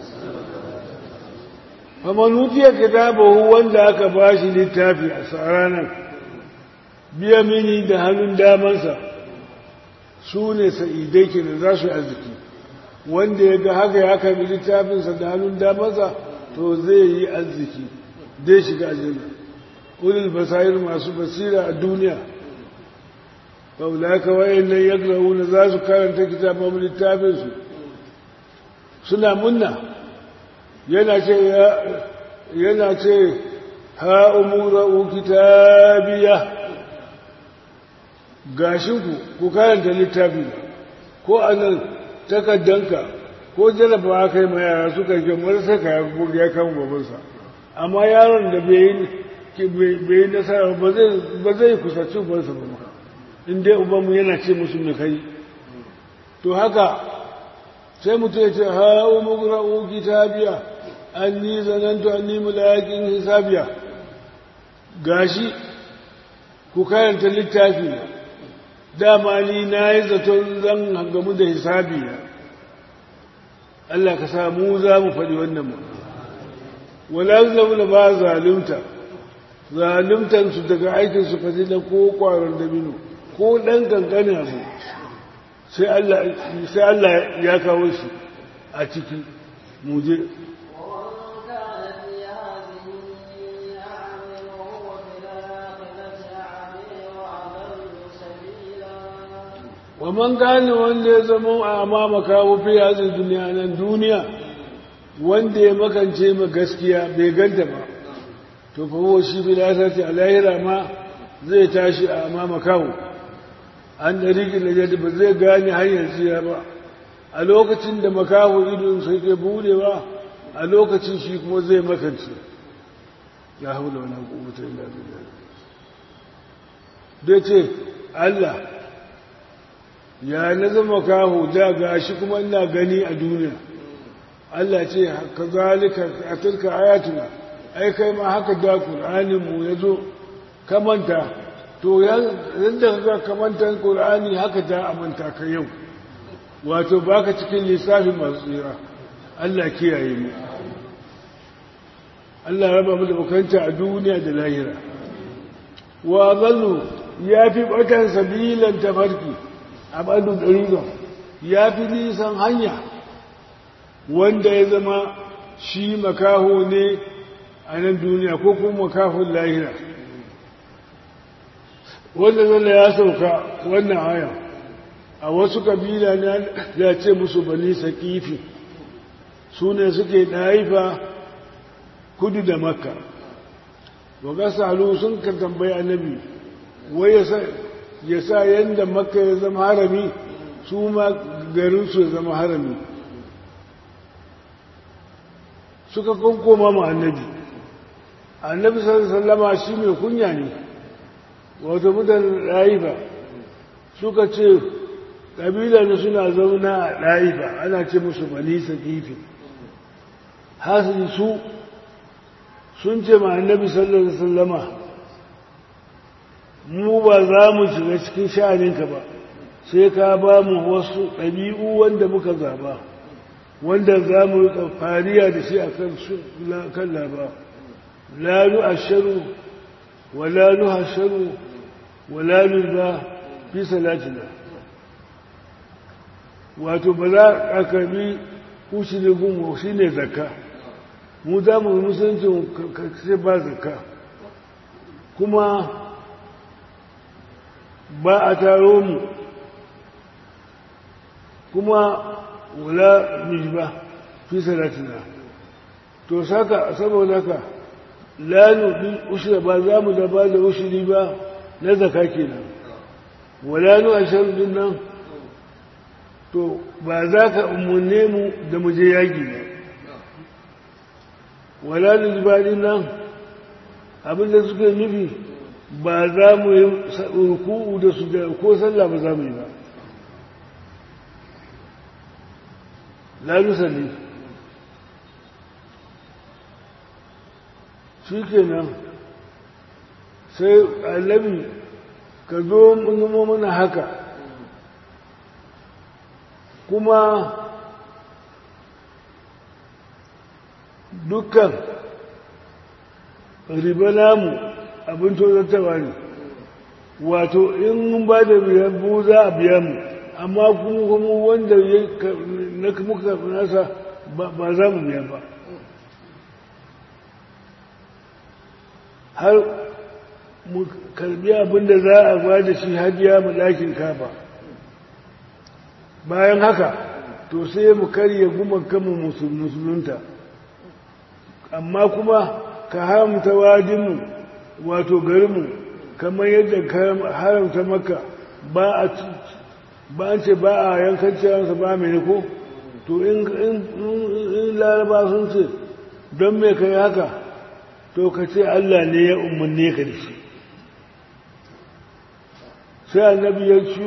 faman utiya kitabahu wanda aka bashi littafi a ranar biya mini da hannun damansa su ne sa'idai ke da za su yi arziki wanda ya ga haka ya karbi littafinsa da hannun damansa to zai yi arziki zai shiga aljanna ulul basair masu basira a duniya faulaka wayannan yakrauna za su karanta kitabun littafinsu suna munna yana ce yana ce ha umuru kitabiya gashinku ku karanta littafi ko anan takaddanka ko jarabawa kai ma yara suka ke marasa ka ya kan babansa amma yaron da bai yi nasara ba zai kusaci ubansa ba in dai ubanmu yana ce musu mai kai to haka sai mutum ya ce ha umuru kitabiya an ni zanantu an ni mulayakin hisabiya gashi ku karanta littafi na dama ni na yi zaton zan gamu da hisabi na Allah ka samu za mu faɗi wannan mu wala zalamu ba zalunta zaluntansu daga aikinsu fadila ko ƙwaron dabino ko ɗan ƙanƙanin abu sai Allah ya kawo shi a ciki muje ومن كان في هذه أعمى وهو في الآخرة wa man gane wanda ya zama a amama kawo fi yazin duniya nan duniya wanda ya makance ma gaskiya bai ganta ba to fa huwa shi bi lasati a lahira ma zai tashi a amama kawo an da rigin da ba zai gane hanyar tsira ba a lokacin da makaho idon sai ke budewa a lokacin shi kuma zai makance ya haula wani hukumata illa billah da ce Allah ya na zama kaho da gashi kuma ina gani a duniya Allah ce ka zalika a turka ayatuna ai kai ma haka da Qur'anin mu yazo kamanta to yadda ka kamanta Qur'ani haka da amanta ka yau wato baka cikin lissafin masu tsira Allah kiyaye mu Allah raba mu da bukanta a duniya da lahira wa zallu ya fi batan sabilan tafarki a ɓadun ɗariga ya fi nisan hanya wanda ya zama shi makaho ne a nan duniya ko kuma makahon lahira wanda zalla ya sauka wannan haya a wasu kabila ne ya ce musu bani sakifi su ne suke ɗaifa kudu da makka wa gasalu sun ka tambayi annabi wai ya sa yadda makka ya zama harami su ma garinsu ya zama harami suka kankoma ma annabi annabi sallama shi mai kunya ne wato mutane ɗaifa suka ce ƙabila ne suna zauna a ɗaifa ana ce musu balisa kifi hasili su sun ce ma annabi sallallahu alaihi wasallama mu ba za mu shiga cikin sha'aninka ba sai ka ba mu wasu ɗabi'u wanda muka zaba wanda za mu rika fariya da shi a kan laba la nu asharu wa la nu hasharu wa la nu ba fi salatina wato ba za a karbi kushi ne gunmu shi ne zakka mu za mu musulunci sai ba zakka kuma ba a taro mu kuma wula mishba fi salatina to saka saboda ka lanu bi ushra ba za mu da ba da ushri ba na zaka kenan wala nu ashar din nan to ba za ka umarne mu da mu je yaki ba wala lilbadin nan abinda suke nufi ba za mu yi ruku'u da su da ko sallah ba za mu yi ba la nusalli shi kenan sai annabi ka zo zama mana haka kuma dukkan riba namu abin tozartawa ne wato in mun ba da biyan bu za a biya mu amma kuma kuma wanda na muka nasa ba za mu biya ba har mu karbi abin da za a ba da shi hajiya mu ɗakin kafa bayan haka to sai mu karye guman kama musulunta amma kuma ka haramta wajinmu wato garinmu kamar yadda ka haramta maka ba a ba an ce ba a yankan ciyansa ba mai ko to in laraba sun ce don mai kai haka to ka ce Allah ne ya umarne ka da shi sai annabi ya ci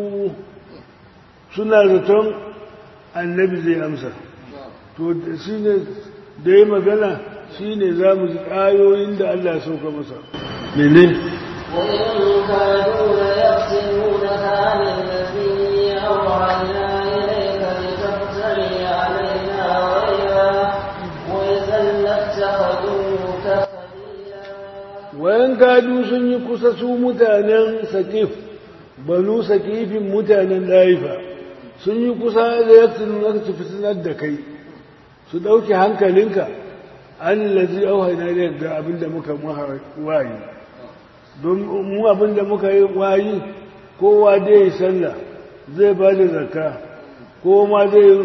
suna zaton annabi zai amsa to shi ne da ya magana shi ne za mu ji ƙayoyin da Allah ya sauka masa mene وإن كانوا ليفتنونك عن الذي أوحينا إليك لتفتري علينا غيره وإذا لاتخذوك خليلا wayan gadu sun yi kusa su mutanen sakif banu sakifin mutanen laifa sun yi kusa da ya tunan su fitinar da kai su ɗauke hankalinka an lazi auhaina ne ga abinda muka wayi don mu abinda muka yi wayi kowa dai ya sallah zai ba da zakka ko ma zai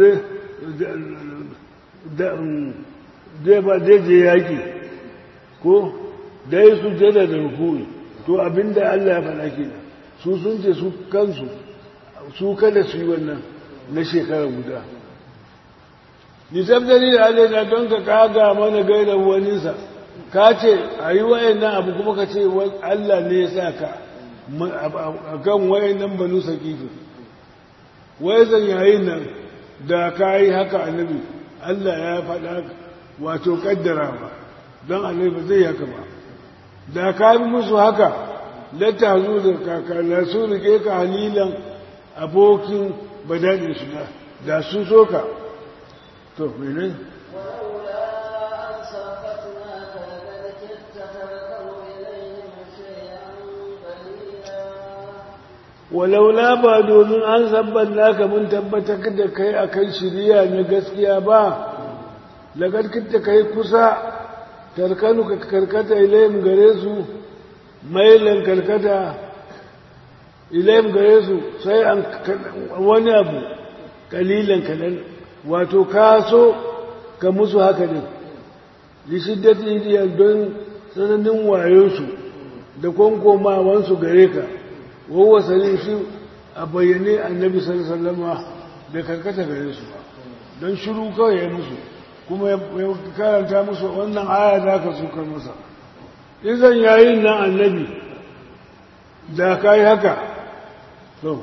zai ba zai je yaƙi ko da yi su jada da rukuni to abinda Allah ya faɗa ke su sun ce su kansu su kada su yi wannan na shekara guda nisabtari da alaina don ka kaga mana gaida waninsa ka ce a yi wayannan abu kuma ka ce Allah ne ya sa ka a kan wayannan banu sakifi wai zan yayin nan da ka yi haka annabi Allah ya faɗa wato kaddara ba don annabi ba zai haka ba da ka yi musu haka lata zu da kakala su rike ka halilan abokin badadin su da sun so ka to mene ولولا أن سبقناك لقد كدت تركن إليهم شيئا قليلا walaula ba domin an sabban naka mun tabbatar da kai akan shiriya na gaskiya ba lagar kitta kai kusa tarkanu ka karkata ilayim gare su mailan karkata ilayim gare su sai an wani abu kalilan kadan wato ka so ka musu haka ne lishiddati idiyar don tsananin wayonsu da kwankomawansu gare ka wawa sanin shi a bayyane annabi sallama da karkata gare su don shiru kawai ya musu kuma ya karanta musu wannan aya da aka sukar masa izan yayin nan annabi da ka yi haka to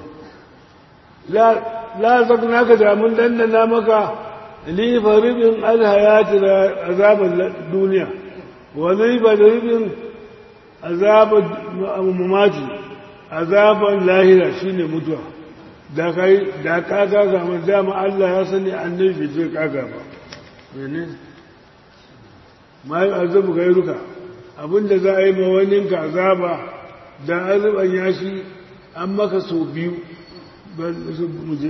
la zakna ka da mun dandana maka li faribin alhayati da azaban duniya wa li faribin azaban mamati azaban lahira shine mutuwa da kai da kaga ga mun dama Allah ya sani annabi bai kaga ba mene mai azabu gairuka abinda za a yi ma wani ka azaba da azaban yashi an maka so biyu muje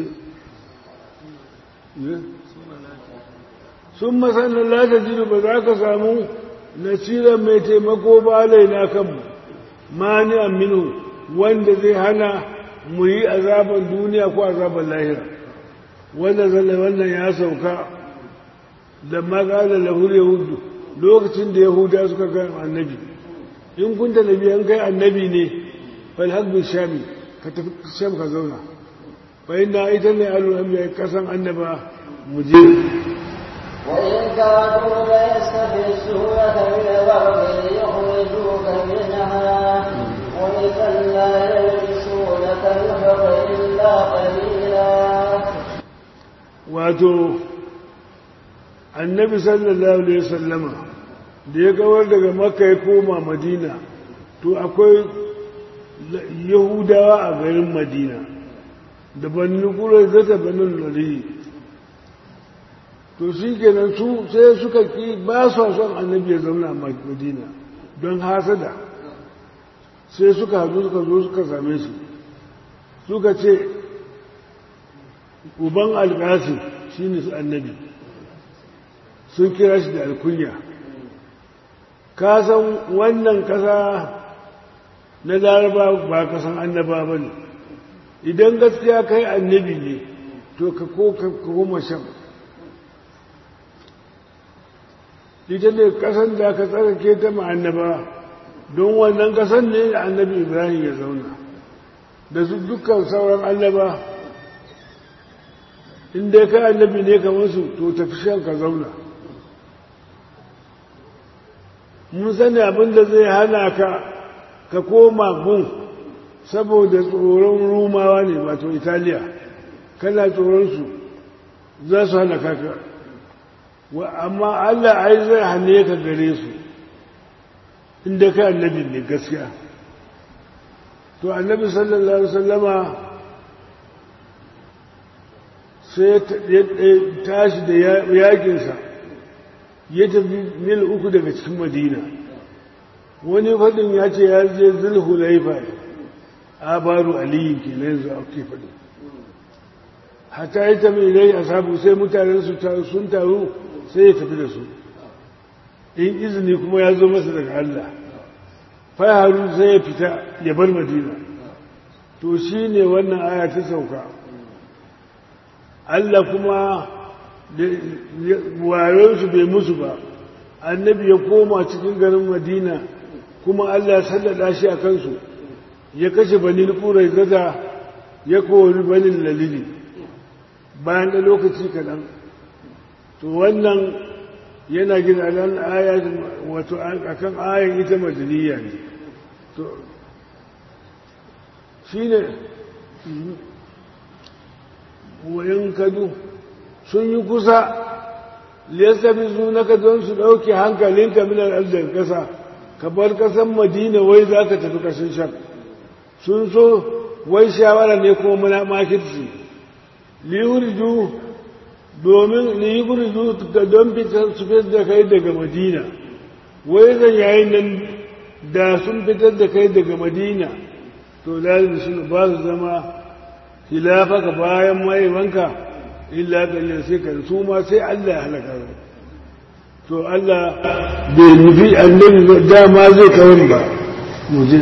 sun masanin lata jiru ba za ka samu nasirar mai taimako ba laina kanmu mani aminu wanda zai hana mu yi azaban duniya ko azaban lahira wanda zalla wannan ya sauka da magalar lahur yahudu lokacin da yahuda suka ga annabi in kunta nabi an kai annabi ne fal haqqu shami ka tafi sham ka zauna bayan na ita ne al'amma kasan annaba mu je وإن كادوا ليستفزونك من الأرض ليخرجوك منها وإذا لا يلبسونك الحر إلا قليلا wato annabi sallallahu alaihi wasallama da ya kawar daga makka ya koma madina to akwai yahudawa a garin madina da bannin kurai zata banin lari to shi kenan su sai suka ki ba su son annabi ya zauna a madina don hasada sai suka haɗu suka zo suka same shi suka ce uban alƙasi shi ne annabi sun kira shi da alkunya ka san wannan ƙasa na laraba ba kasan annaba ba ne idan gaskiya kai annabi ne to ka ko ka koma shan ita ne ƙasan da ka tsarake ta ma'annaba don wannan ƙasan ne da annabi ibrahim ya zauna da su dukkan sauran annaba in dai ka annabi ne kamar su to tafi shan ka zauna mun sani abin da zai hana ka ka koma gun saboda tsoron rumawa ne wato italiya kana tsoronsu za su hana kaka amma allah ai zai hane ka gare su inda ka annabi ne gaskiya to annabi sallallahu alaihi wasallama sai ya tashi da yakinsa ya tafi mil uku daga cikin madina wani faɗin ya ce ya je zulhulaifa a baro aliyu ke na yanzu ake faɗi hata ya tafi ilai a sabu sai mutanen su sun taru sai ya tafi da su in izini kuma ya zo masa daga Allah faharu sai ya fita ya bar madina to shi ne wannan aya ta sauka Allah kuma wayonsu bai musu ba annabi ya koma cikin garin madina kuma Allah ya sallada shi a kansu ya kashe banin kurai gaza ya kori banin lalili bayan da lokaci kaɗan to wannan yana gina nan aya wato akan ayan ita madaniya ne to shine wayan kadu sun yi kusa liyasabi zunaka don su ɗauke hankalinka minar arziki ƙasa ka bar ƙasan madina wai za ka tafi ƙasar sham sun so wai shawara ne kuma muna makirci liyurju domin liyurju ga don fitar su fitar da kai daga madina wai zan yayin nan da sun fitar da kai daga madina to lalin sun ba su zama hilafaka bayan mahaifanka illa kallon sai ka su ma sai Allah ya halaka to Allah bai nufi annabi dama zai kawar ba mu je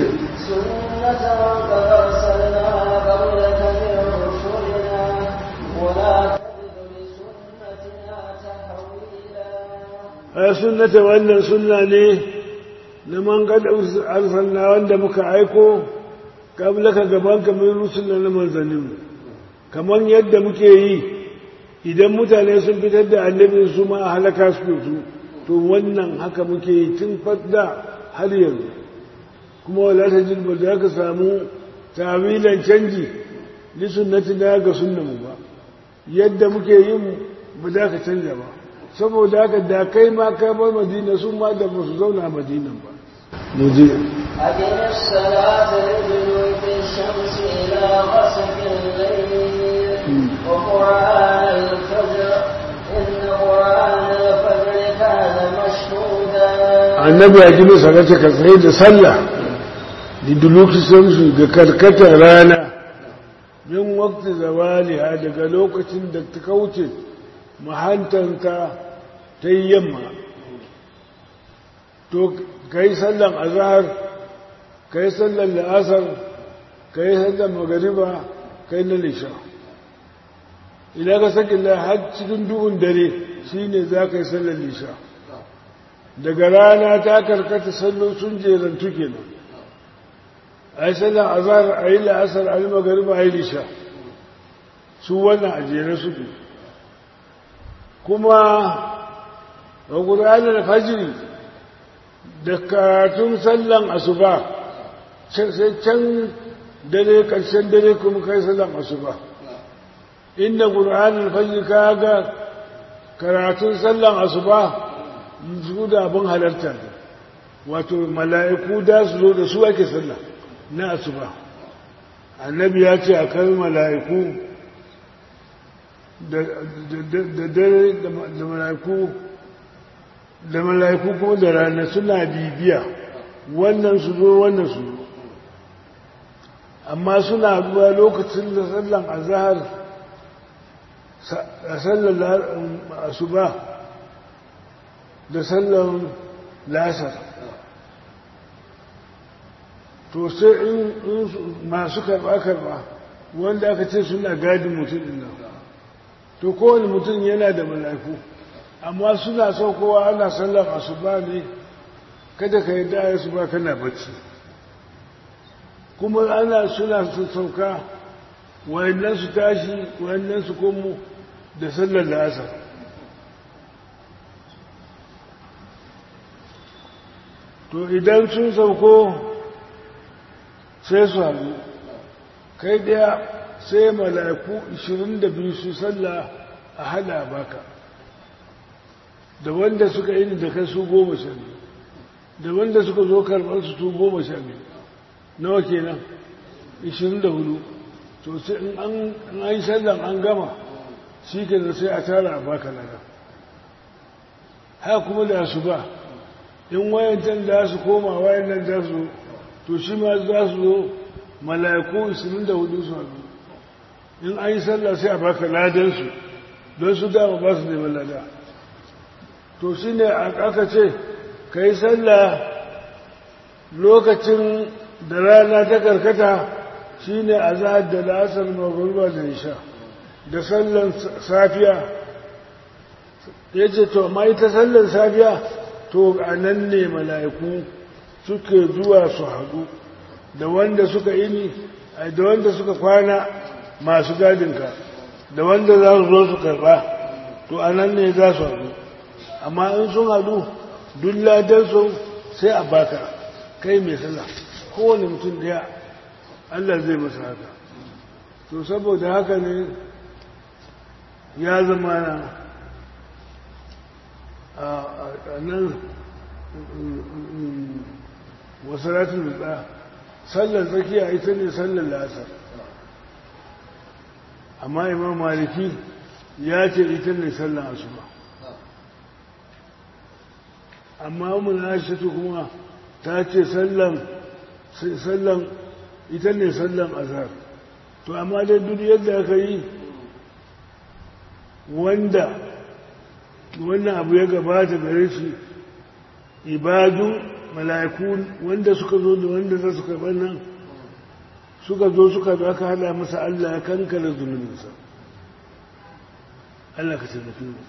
a sunnata wannan sunna ne na man kada arsalna wanda muka aiko kablaka gabanka min rusulna na manzannin kamar yadda muke yi idan mutane sun fitar da annabin su ma halaka su su to wannan haka muke yi tun fadda har yanzu kuma wala ta jin ba za ka samu tawilan canji li sunnati na ga sunnan ba yadda muke yin ba za ka canja ba saboda haka da kai ma ka bar madina su ma da ba su zauna madina ba mu je أقم الصلاة لدلوك الشمس إلى غسق الليل وقرآن الفجر إن قرآن الفجر كان مشهودا annabi ya gina sarata ka tsaye da sallah da duluki samsu ga karkatar rana min wakti zawaliha daga lokacin da ta kauce mahantanta ta yi yamma to ka yi sallan azahar ka yi sallan la'asar ka yi sallan magariba ka yi na lisha idan ka saki har cikin duhun dare shine za ka yi sallan lisha daga rana ta karkata sallo sun jerantu kenan a yi sallan azahar a yi la'asar a yi magariba a yi lisha su wannan a jere suke kuma wa ƙur'anin fajiri da karatun sallan asuba sai can dare ƙarshen dare kuma kai sallan asuba inda ƙur'anin fajiri ka ga karatun sallan asuba su da abin halarta ne wato mala'iku da su zo da su ake sallah na asuba annabi ya ce a kai mala'iku da dare da mala'iku da mala'iku kuma da rana suna bibiya wannan su zo wannan su zo amma suna zuwa lokacin da sallan azahar a sallan asuba da sallan lasar to sai in masu karba-karba wanda aka ce suna gadin mutum ɗin nan to kowane mutum yana da mala'iku amma suna saukowa ana sallar asuba ne kada ka yi daya su ba kana bacci kuma ana suna su sauka wayannan su tashi wayannan su komo da sallar da asar to idan sun sauko sai su haɗu kai ɗaya sai mala'iku 22 su salla a hada baka da wanda suka yi da kai su goma sha biyu da wanda suka zo karɓar su su goma sha biyu nawa kenan 24 to sai in an yi sallan an gama shi ke da sai a tara a baka lada haka kuma da su ba in wayancan da su koma wayan nan da su to shi ma za su zo mala'iku 24 su haɗu in an yi sallah sai a baka ladansu don su dama ba su neman lada to shi ne aka ce ka yi sallah lokacin da rana ta karkata shine azhar da lasar magruba da isha da sallan safiya yace to mai ta sallan safiya to anan ne mala'iku suke zuwa su haɗu da wanda suka ini da wanda suka kwana masu gadinka da wanda za su zo su karɓa to anan ne za su haɗu amma in sun haɗu duk ladansu sai a baka kai mai sallah kowane mutum ɗaya Allah zai masa haka to saboda haka ne ya zama na a nan wasaratun da sallar tsakiya ita ne sallar lasar amma imam maliki ya ce ita ne sallar asuba amma mun aishatu kuma ta ce sallan sallan ita ne sallan azhar to amma dai duk yadda aka yi wanda wannan abu ya gabata gare shi ibadun mala'iku wanda suka zo da wanda za su karɓar nan suka zo suka zo aka hada masa Allah ya kankana zunubinsa Allah ka taimake mu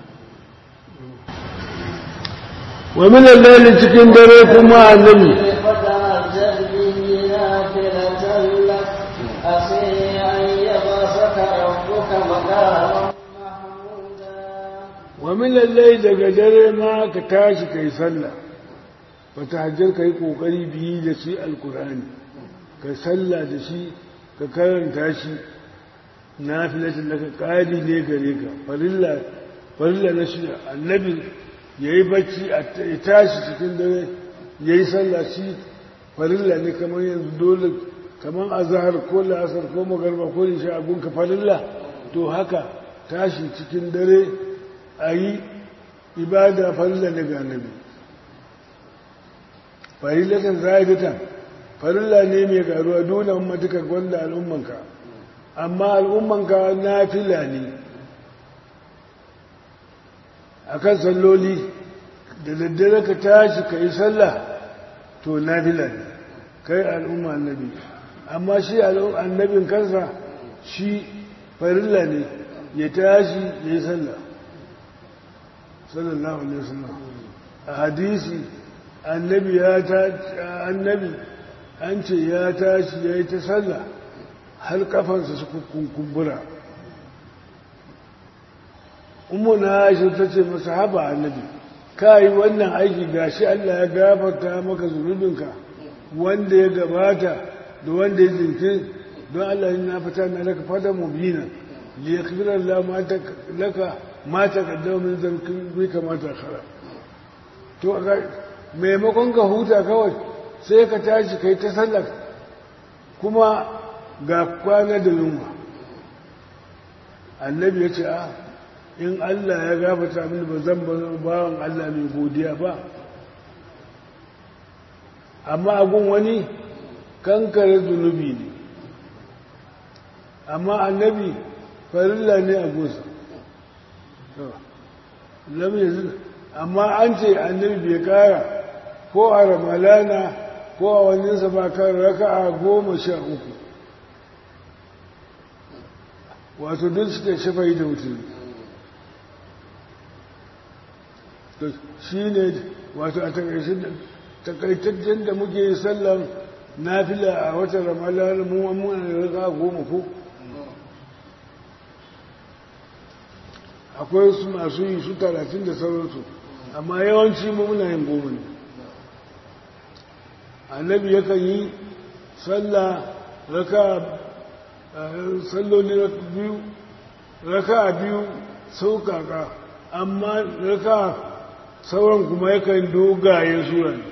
wa min al-layli cikin dare kuma annabi فتهجد به نافلة لك عسى أن يبعثك ربك مقاما محمودا wa min al-layli daga dare ma ka tashi kai sallah fa tahajjar kai kokari biyi da shi alqur'ani ka sallah da shi ka karanta shi nafilatin laka qadi ne gare ka farilla farilla na shi annabi yayi bacci a ya tashi cikin dare yayi sallah shi farilla ne kamar yanzu dole kamar azhar ko la'asar ko magarba ko isha abun ka farilla to haka tashi cikin dare ayi ibada farilla ne ga annabi farillatan zahidatan farilla ne mai karuwa dole ummatuka gwanda al'ummanka amma al'ummanka nafila ne akan salloli da daddare ka tashi ka yi sallah to nafila ne kai al'umma annabi amma shi annabin kansa shi farilla ne ya tashi ya yi sallah sallallahu alaihi wasallam a hadisi annabi ya ta annabi an ce ya tashi ya yi ta sallah har kafansa su kunkumbura umu na aisha ta ce masa haba annabi ka yi wannan aiki gashi Allah ya gafarta maka zunubinka wanda ya gabata da wanda ya jinkin don Allah ya fita na laka fada mubina li yakbira Allah ma ta laka ma ta kaddama min zankin bi kamata khara to maimakon ka huta kawai sai ka tashi kai ta sallar kuma ga kwana da yunwa annabi ya ce a in Allah ya gafata mini ba zan bawan Allah mai godiya ba amma agun wani kankare zunubi ne amma annabi farilla ne a gusa amma an ce annabi bai kara ko a ramalana ko a waninsa ba kan raka'a goma sha uku wato duk suke shafai da mutum shi ne wato a takaitaccen da muke yi sallan nafila a watan ramalana mu muna da raka'a goma ko akwai su masu yi su talatin da sauransu amma yawanci mu muna yin goma ne annabi yakan yi sallah raka salloli biyu raka biyu sauƙaƙa amma raka sauran kuma yakan dogaye sura ne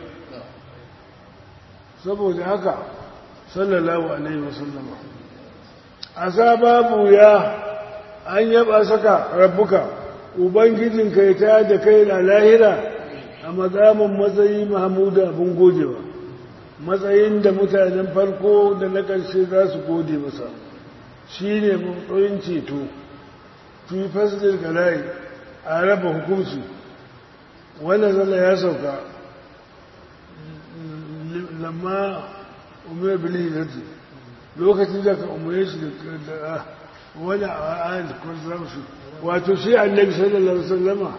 saboda haka sallallahu alaihi wasallama a babu ya an yaba saka rabbuka ubangijinka ya ta da kai da lahira a matsamin matsayi mahamuda abin godewa matsayin da mutanen farko da na ƙarshe za su gode masa shi ne matsayin ceto fi fasilin galayi a raba hukunci wanda zala ya sauka lamma umar bilhijirti lokacin da ka umarne shi da wani ayat kwanzarsu wato shi annabi sallallahu alaihi wasallama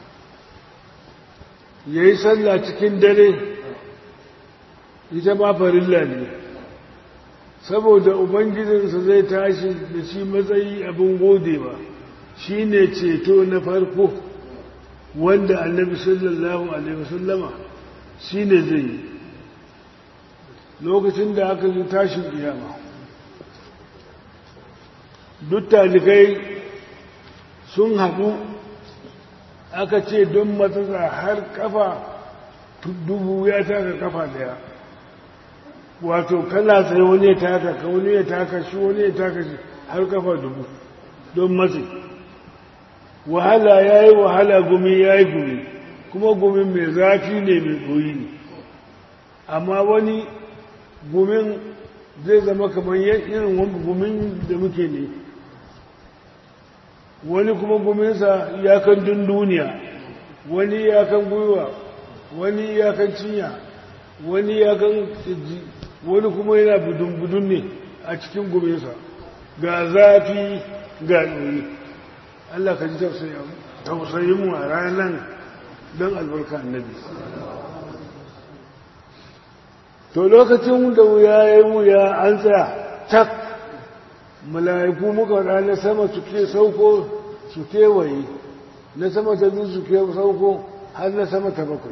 ya yi sallah cikin dare ita ma farilla ne saboda ubangijinsa zai tashi da shi matsayi abin godewa shi ne ceto na farko wanda annabi sallallahu alaihi wasallama shi ne zai yi lokacin da aka yi tashin iyama duk talikai sun haɗu aka ce don matsatsa har kafa dubu ya taka kafa daya wato kana tsaye wani ya taka ka wani ya taka shi wani ya taka shi har kafa dubu don matsi wahala ya yi wahala gumi ya yi gumi kuma gumin mai zafi ne mai ɗoyi ne amma wani gumin zai zama kamar irin wani gumin da muke ne wani kuma guminsa iyakan dunduniya wani iyakan gwiwa wani iyakan cinya wani iyakan tsiji wani kuma yana budun-budun ne a cikin guminsa ga zafi ga ɗoyi Allah ka ji tausayinmu a ranar don albarka annabi to lokacin da wuya ya yi wuya an tsaya tak mala'iku muka ranar sama su ke sauko su kewaye na sama ta biyu su ke sauko har na sama ta bakwai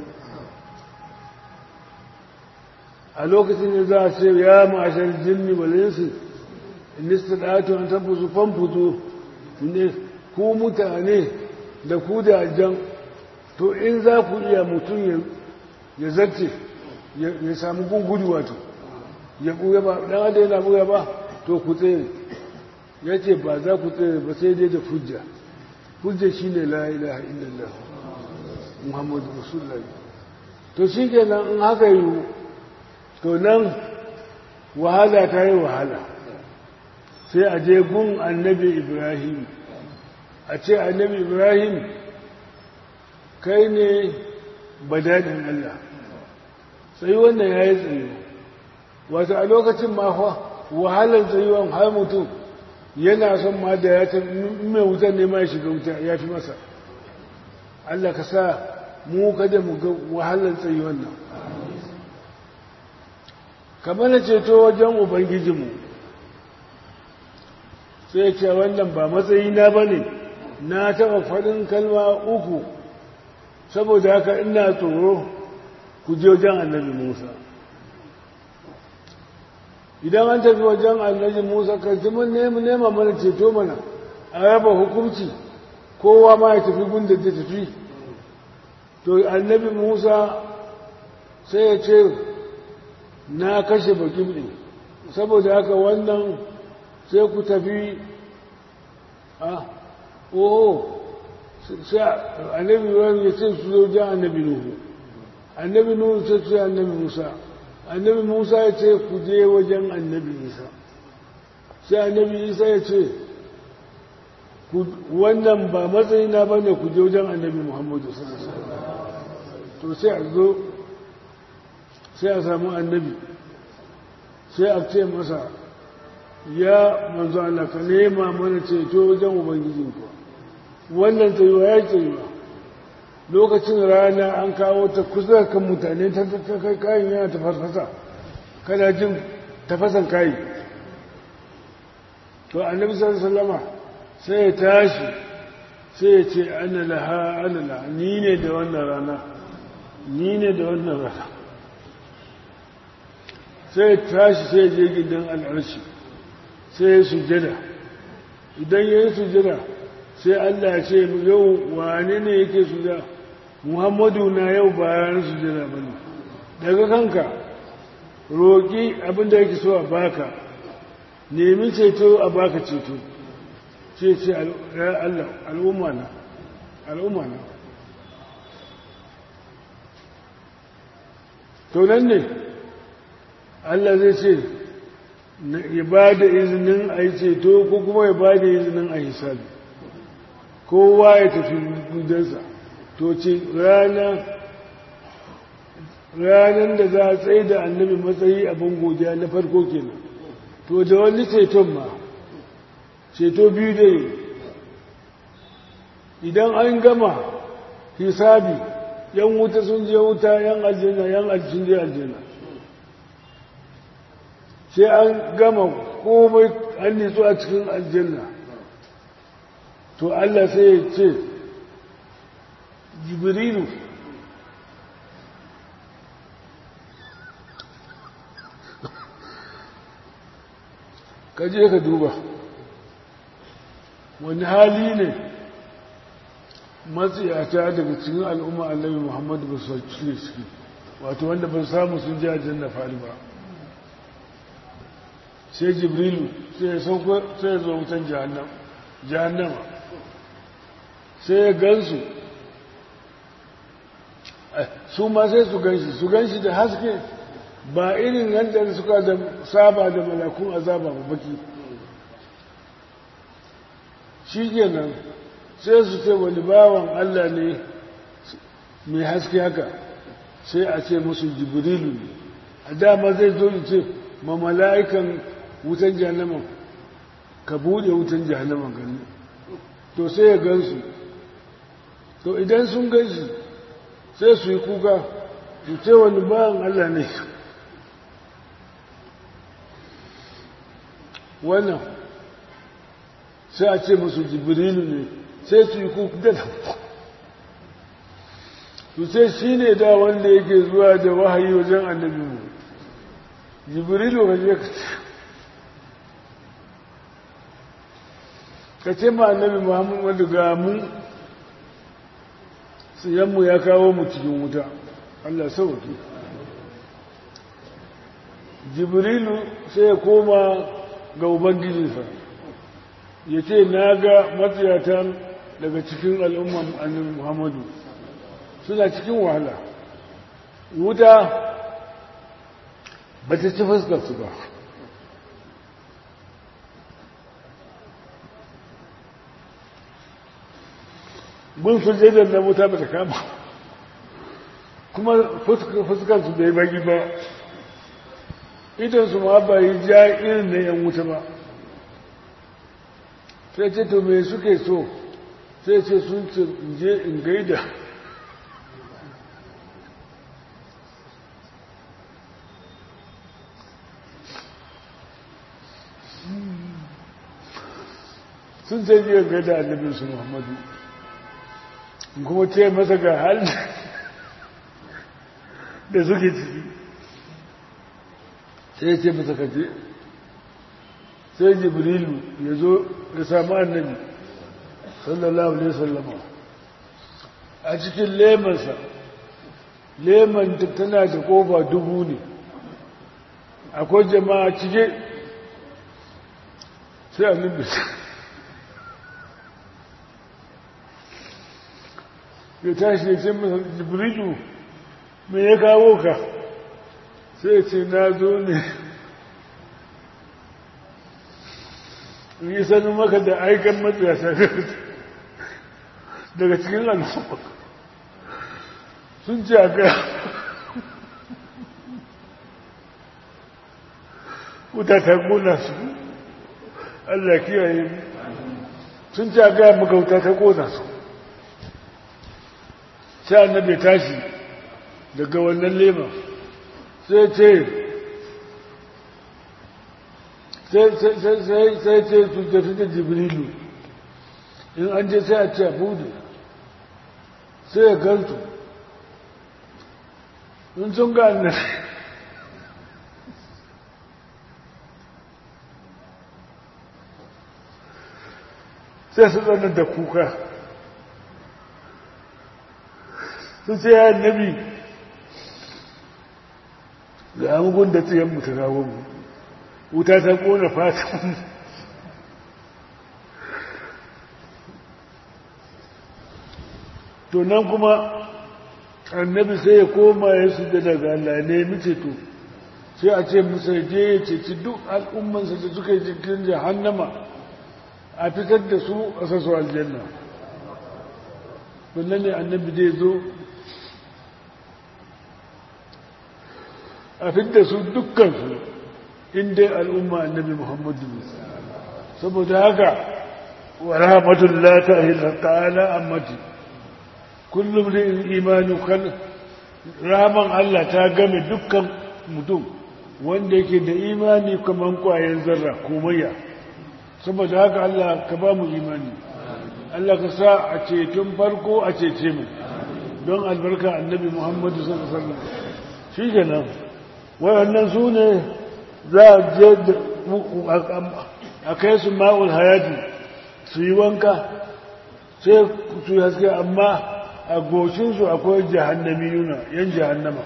a lokacin da za a ce ya ma'ashar jinni walinsu inista ɗatu an tabbusu famfuzo ne ku mutane da ku da jan to in za ku iya mutum ya zarce ya samu gungudu wato ya ɓuya ba ɗan ada yana ɓuya ba to ku tsere ya ce ba za ku tsere ba sai dai da hujja hujja shi ne la ilaha illallah muhammadu rasulullah to shi kenan in haka yi to nan wahala ta yi wahala sai a je gun annabi ibrahim a ce annabi ibrahim kai ne badadin allah sai wannan ya yi tsayo wata a lokacin mafa wahalar tsayuwan har mutum yana son ma da ya ta mai wutar ne ma ya shiga wuta ya fi masa Allah ka sa mu kada mu ga wahalar tsayuwan nan kamar na ceto wajen ubangijinmu sai ce wannan ba matsayina ba ne na taɓa faɗin kalma uku saboda haka ina tsoro ku je wajen annabi musa idan an tafi wajen annabi musa karci mun nema mana ceto mana a raba hukunci kowa ma ya tafi gunda ta tafi to annabi musa sai ya ce na kashe bakin ɗin saboda haka wannan sai ku tafi a oho sai annabi ya ce su zo jan annabi nuhu annabi nuhu sai su annabi musa annabi musa ya ce ku je wajen annabi isa sai annabi isa ya ce wannan ba matsayina ba ne ku je wajen annabi muhammadu to sai a zo sai a samu annabi sai a ce masa ya manzo Allah ka nema mana ceto wajen ubangijinku wannan tsayuwa ya tsayuwa lokacin rana an kawo ta kusa kan mutane ta kai kayan yana ta farfasa kana jin tafasan kayi to annabi sallama sai ya tashi sai ya ce ana laha ana laha ni ne da wannan rana ni ne da wannan rana sai ya tashi sai ya je gidan al'arshi sai ya sujada idan ya yi sujada sai Allah ya ce yau wane ne yake sujada muhammadu na yau bayan sujada ba ne daga kanka roƙi abinda yake so a baka nemi ceto a baka ceto ce ce Allah al'umma na al'umma na to nan ne Allah zai ce ya ba da izinin a yi ceto ko kuma ya ba da izinin a hisabi kowa ya tafi gudansa to ce ranar da za a tsaye da annabi matsayi abin godiya na farko kenan to da wani ceton ma ceto biyu dai idan an gama hisabi yan wuta sun je wuta yan aljanna yan sun je aljanna sai an gama komai an nitsu a cikin aljanna to Allah sai ya ce jibrilu ka je ka duba wani hali ne matsiyata daga cikin al'umma annabi muhammadu ba su cire ciki wato wanda ba samu sun ji aljanna fari ba sai jibrilu sai ya sauko sai ya zo wutan jahannama sai ya gansu su ma sai su ganshi su ganshi da haske ba irin yadda suka da saba da malakun azaba ba baki shi kenan sai su ce wani bawan Allah ne mai haske haka sai a ce musu jibrilu ne a dama zai zo ce ma mala'ikan wutan jahannaman ka buɗe wutan jahannaman gani to sai ya gansu to idan sun ganshi sai su yi kuka su ce wani bawan Allah ne wannan sai a ce musu jibrilu ne sai su yi kuka da su sai shi ne da wanda yake zuwa da wahayi wajen annabi mu jibrilu ka je ka ce ka ce ma annabi muhammadu ga mu siyanmu ya kawo mu cikin wuta allah sauki jibrilu sai ya koma ga ubangijinsa ya ce na ga matsayatan daga cikin al'umman annabi muhammadu suna cikin wahala wuta ba ta ci fuskarsu ba gun sujjadar na wuta ba ta kama kuma fuskarsu bai bagi ba idansu ma ba yi ja irin na yan wuta ba sai ce to me suke so sai ce sun ce je in gaida sun ce je gaida annabinsu muhammadu kuma ce masa ga hal da suke ciki sai ce masa kaje sai jibrilu ya zo ya samu annabi sallallahu alaihi sallama a cikin lemansa leman tana da kofa dubu ne akwai jama'a cike sai annabi ya tashi ya ce masa jibrilu me ya kawo ka sai ce na zo ne yi sanin maka da aikan matsayasa daga cikin al'umma sun ce a gaya wuta ta gona su Allah kiyaye sun ce a gaya maka wuta ta gona su sai annabi tashi daga wannan lema sai ce sai ce tuntatu da jibrilu in an je sai a ce a budu sai ya gantu in sun ga annan sai su tsanar da kuka sun ce ya annabi ga amugun da tsayen mutu kawo mu wuta ta kona fatan to nan kuma annabi sai ya koma ya su da daga Allah ne mace to sai a ce musa je ya ceci duk al'ummansa da suka yi cikin jahannama a fitar da su a sasu aljanna wannan ne annabi zai zo a fitar da su dukkansu in dai al'umma annabi muhammadu ne saboda haka wa rahmatullah ta ta'ala ammati kullum da imani kan rahaman Allah ta game dukkan mutum wanda yake da imani kaman kwayan zarra komayya saboda haka Allah ka ba mu imani Allah ka sa a ceton farko a cece mu don albarka annabi Muhammadu sallallahu alaihi wasallam shi kenan wayannan su ne za a je a kai su ma'ul hayati su yi wanka sai su yi haske amma a goshinsu akwai jahannami yuna yan jahannama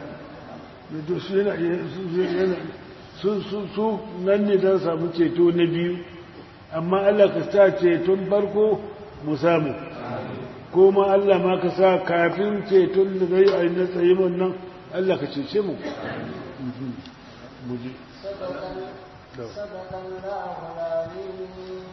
su nan ne don samu ceto na biyu amma Allah ka sa ceton farko mu samu ko ma Allah ma ka sa kafin ceton da zai a yi na tsaye nan Allah ka cece mu muje صدق الله العظيم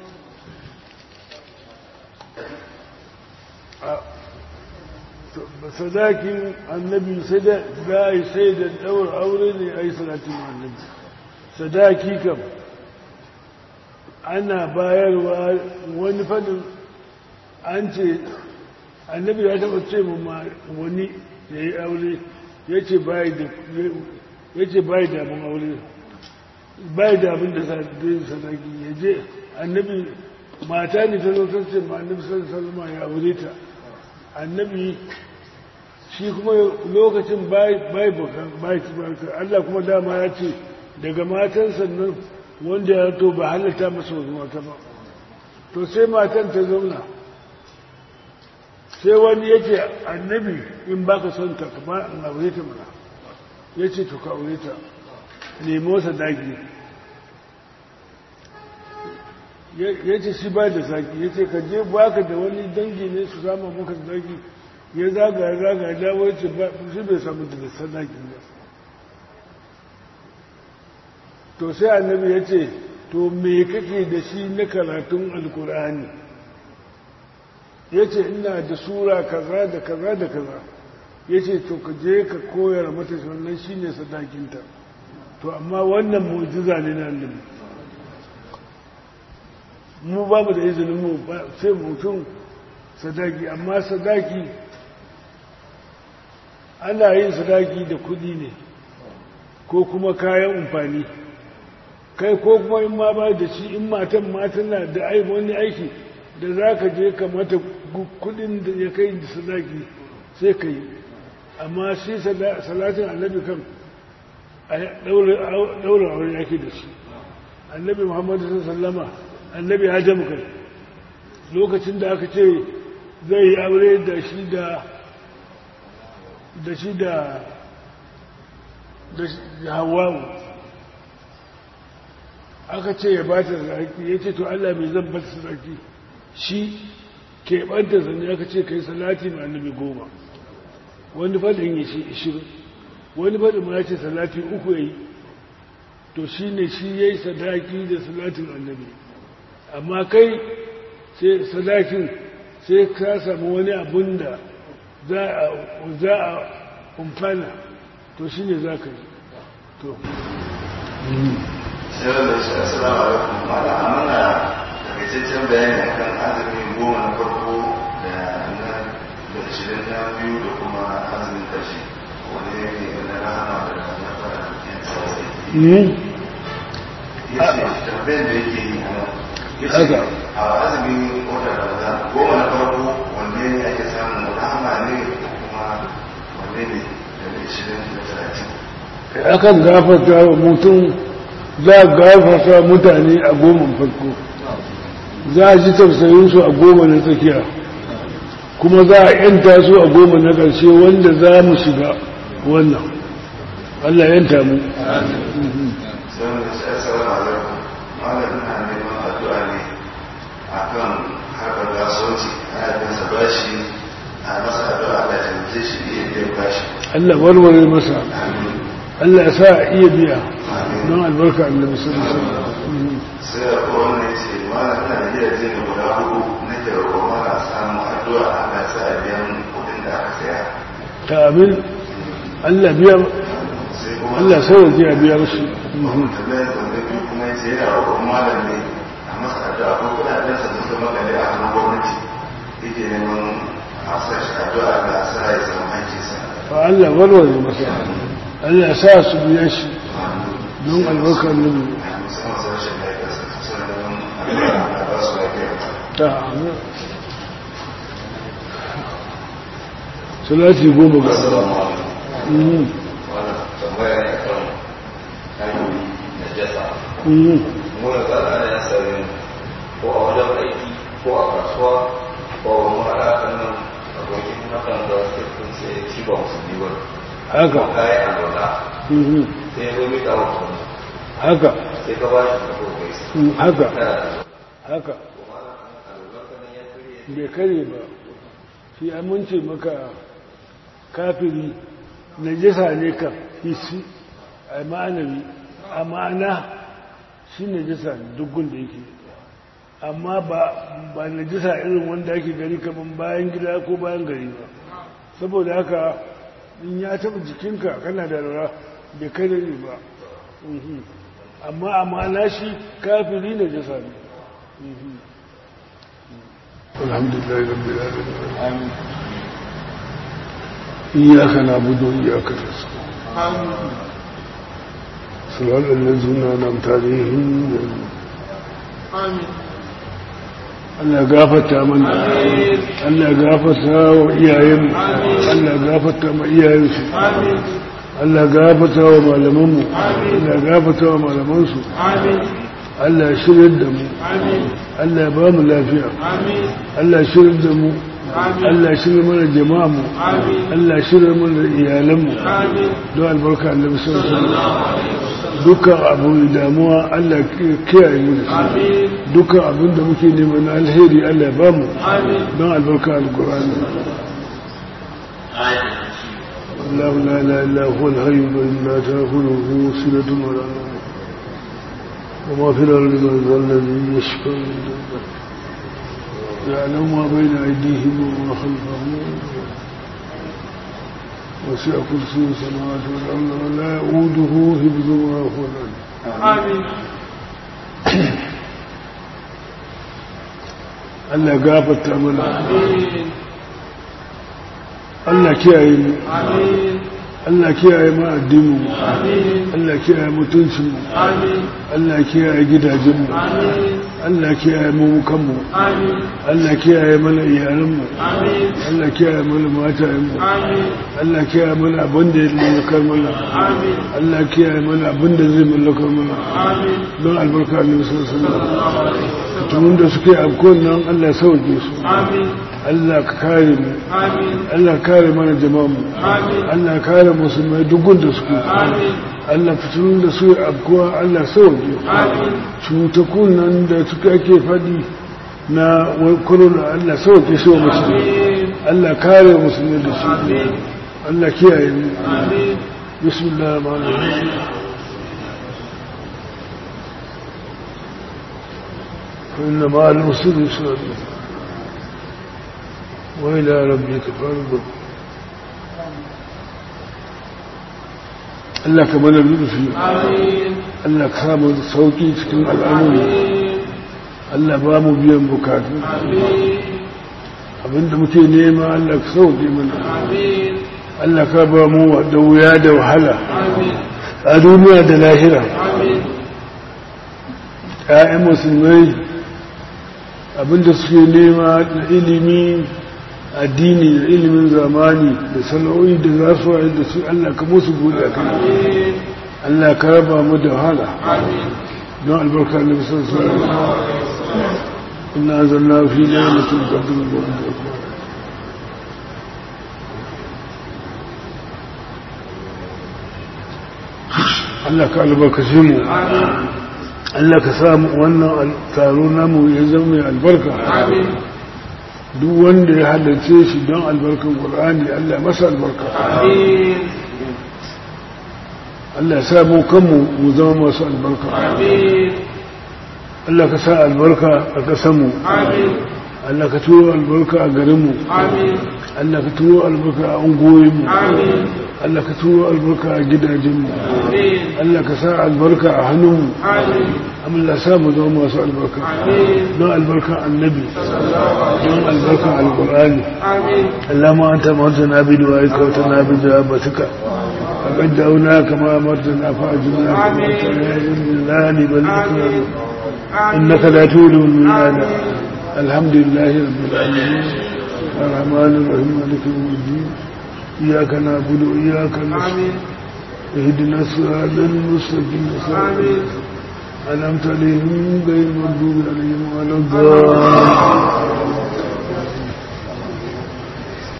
sadakin annabi sai da za a yi sai da ɗaura aure ne a yi salatin annabi sadaki kam ana bayarwa wani fadin an ce annabi ya taɓa ce ma wani ya yi aure ya ce bayi da abin aure bayi da abin da sadaki ya je annabi mata ne ta zo ta ce ma annabi sallallahu ya aure ta annabi shi kuma lokacin bai bukan bai Allah kuma dama ya ce daga matan sannan wanda ya to ba halatta masa wasu mata ba to sai matan ta zauna sai wani yake annabi in baka son ta kama in aure ta mana ya ce to ka aure ta nemo sadaki ya ce shi ba da saki ya ce ka je baka da wani dangi ne su samu maka sadaki ya zaga ya zaga ya dawo ya ce shi bai samu da sadaki ba to sai annabi ya ce to me kake da shi na karatun alkur'ani ya ce ina da sura kaza da kaza da kaza ya ce to ka je ka koyar mata wannan shi ne sadakinta to amma wannan mujiza ne na annabi mu ba mu da izinin mu sai mutum sadaki amma sadaki ana yin sadaki da kudi ne ko kuma kayan amfani kai ko kuma in ma ba da shi in matan matan na da wani aiki da za ka je ka mata kudin da ya kai da sadaki sai ka yi amma shi salatin annabi kan daura aure yake da shi annabi muhammadu sallama annabi hajjamu kai lokacin da aka ce zai yi aure da shi da da shi da da hawawu aka ce ya bata sarki ya ce to Allah mai zan bata sarki shi keɓanta sannan aka ce kai salati ma annabi goma wani faɗin ya ce ishirin wani faɗin ma ya ce salati uku ya yi to shi ne shi ya yi sadaki da salatin annabi amma kai sai sadakin sai ka samu wani abun da za a umfana to shi ne za ka yi to sai da shi assalamu alaikum mala amana takaitaccen bayani akan azumin goma na farko da na da ashirin na biyu da kuma azumin karshe wani ne na rahama da na fara yan tsawai ya ce tambayar da yake yi a nan ya ce a azumin wata ramadan goma na farko wanne ne ake samun rahama ne kuma wanne ne da ashirin da talatin akan gafarta wa mutum za a gafarta mutane a goma farko za a ji tausayinsu a goma na tsakiya kuma za a yanta su a goma na ƙarshe wanda za mu shiga wannan Allah yanta mu sai da shi assalamu alaikum malam ina neman addu'a ne akan harkar kasuwanci ana bin sa bashi a masa addu'a Allah ya taimake shi iya biyan bashi Allah warware masa Allah ya sa a iya biya don albarka annabi sallallahu alaihi wasallam sai da kuma wannan ce malam ina da gidaje ne guda hudu nake roƙon mana samun addu'a Allah ya sa a biyan kuɗin da aka saya ta amin Allah biya sai kuma Allah sauke a biya musu tambayar tambayar biyu kuma ya ce yana roƙon malam ne a masa addu'a ko kuɗaɗen sa da suka makale a hannun gwamnati yake neman a sa shi addu'a ga sa ya samu hankinsa fa Allah warware masa Allah sa su biya shi don albarkar nabi musamman sa rashin lafiya sa suna neman addu'a na ba su lafiya ta amin salati goma ga Assalamu alaikum. Mhm, Wannan tambaya ne kan hanyoyi na jasa. mhm. Muna tsara ana yin sarin ko a wajen aiki ko a kasuwa ko a wani alaƙar nan abokin hakan da kirkin sai shi ba musulmi ba. haka Kayan alwala mhm, sai ya zo mika wa mutum haka sai ka ba shi da kogai. mhm, haka Kana da haka kuma alwala kan ya karye bai kare ba shi amince maka kafiri najasa ne kan hisi a ma'anawi a ma'ana shi najasa ne dukkan da yake amma ba ba najasa irin wanda ake gani kaman bayan gida ko bayan gari ba saboda haka in ya taba jikinka kana da rara bai kare ne ba Mhm. amma a ma'ana shi kafiri najasa ne Mhm. الحمد لله رب العالمين إياك نعبد وإياك نستعين صراط الذين أنعمت عليهم Allah gafarta mana Allah gafarta wa iyayenmu Allah gafarta ma iyayensu Allah gafarta wa malamanmu Allah gafarta wa malamansu Allah shiryar da mu Allah ya ba mu lafiya Allah shiryar da mu Allah shiryar mana jama'a mu Allah shiryar mana iyalan mu don albarka Allah sallallahu alaihi wasallam dukkan abu damuwa Allah kiyaye mu da shi dukkan abin da muke neman na alheri Allah ya ba mu don albarka alqur'ani الله لا اله الا هو الحي القيوم لا تاخذه سنه ولا نوم وما في الارض من ذا الذي يشفع عنده يعلم ما بين ايديهم وما خلفهم وسع كرسي السماوات والارض ولا يؤوده حفظهما وهو العلي Allah gafarta mana Allah kiyaye mu Allah kiyaye mu addinin mu Allah kiyaye mutuncin mu Allah kiyaye gidajen mu Allah kiyaye mu kanmu Allah kiyaye mana iyalan mu Allah kiyaye mana matayen mu Allah kiyaye mana abin da ya mallakar mana Allah kiyaye mana abin da zai mallakar mana don albarka ne sallallahu alaihi wasallam da suke afkon nan Allah sauke su Allah ka kare mu Allah kare mana jama'a mu Allah kare musulmai duk da suke Allah fitilun da su abkuwa Allah sauke cutakun nan da suka ake faɗi na corona Allah sauke shi wa musulmi Allah kare musulmai da su Allah kiyaye mu bismillah rahmanir rahim فإن مع العسر يسرا وإلى ربك فارغب Allah ka mana lurfi Allah ka samu sauki cikin al'amuri Allah ba mu biyan bukatu abinda muke nema Allah ka sauke mana Allah ka ba mu da wuya da wahala a duniya da lahira ‘ya'yan musulmai abinda suke nema da ilimi addini da ilimin zamani da sana'o'i da za su waye da su Allah ka musu buɗe a kan Allah ka raba mu da wahala don albarka na bisan su ina zanna fi na mutum gabin da Allah ka albarkace mu Allah ka samu wannan taro namu ya zama mai albarka duk wanda ya halarce shi don albarkan ƙul'ani Allah masa albarka Allah ya samu kanmu mu zama masu albarka Allah ka sa albarka a ƙasanmu Allah ka turo albarka a garinmu Allah ka turo albarka a ungoyinmu Allah ka turo albarka a gidajenmu Allah ka sa albarka a hannunmu Allah sa mu zama masu albarka don albarka annabi don albarka alkur'ani Allah ma anta martana bi du'aika wa tana bi jawabatika faqad da'una kama martana fa'ajna kama ta'ala bal ikram innaka la tu'lu min الحمد لله رب العالمين الرحمن الرحيم مالك يوم الدين إياك نعبد وإياك نستعين اهدنا الصراط المستقيم صراط أنعمت عليهم غير المغضوب عليهم ولا الضالين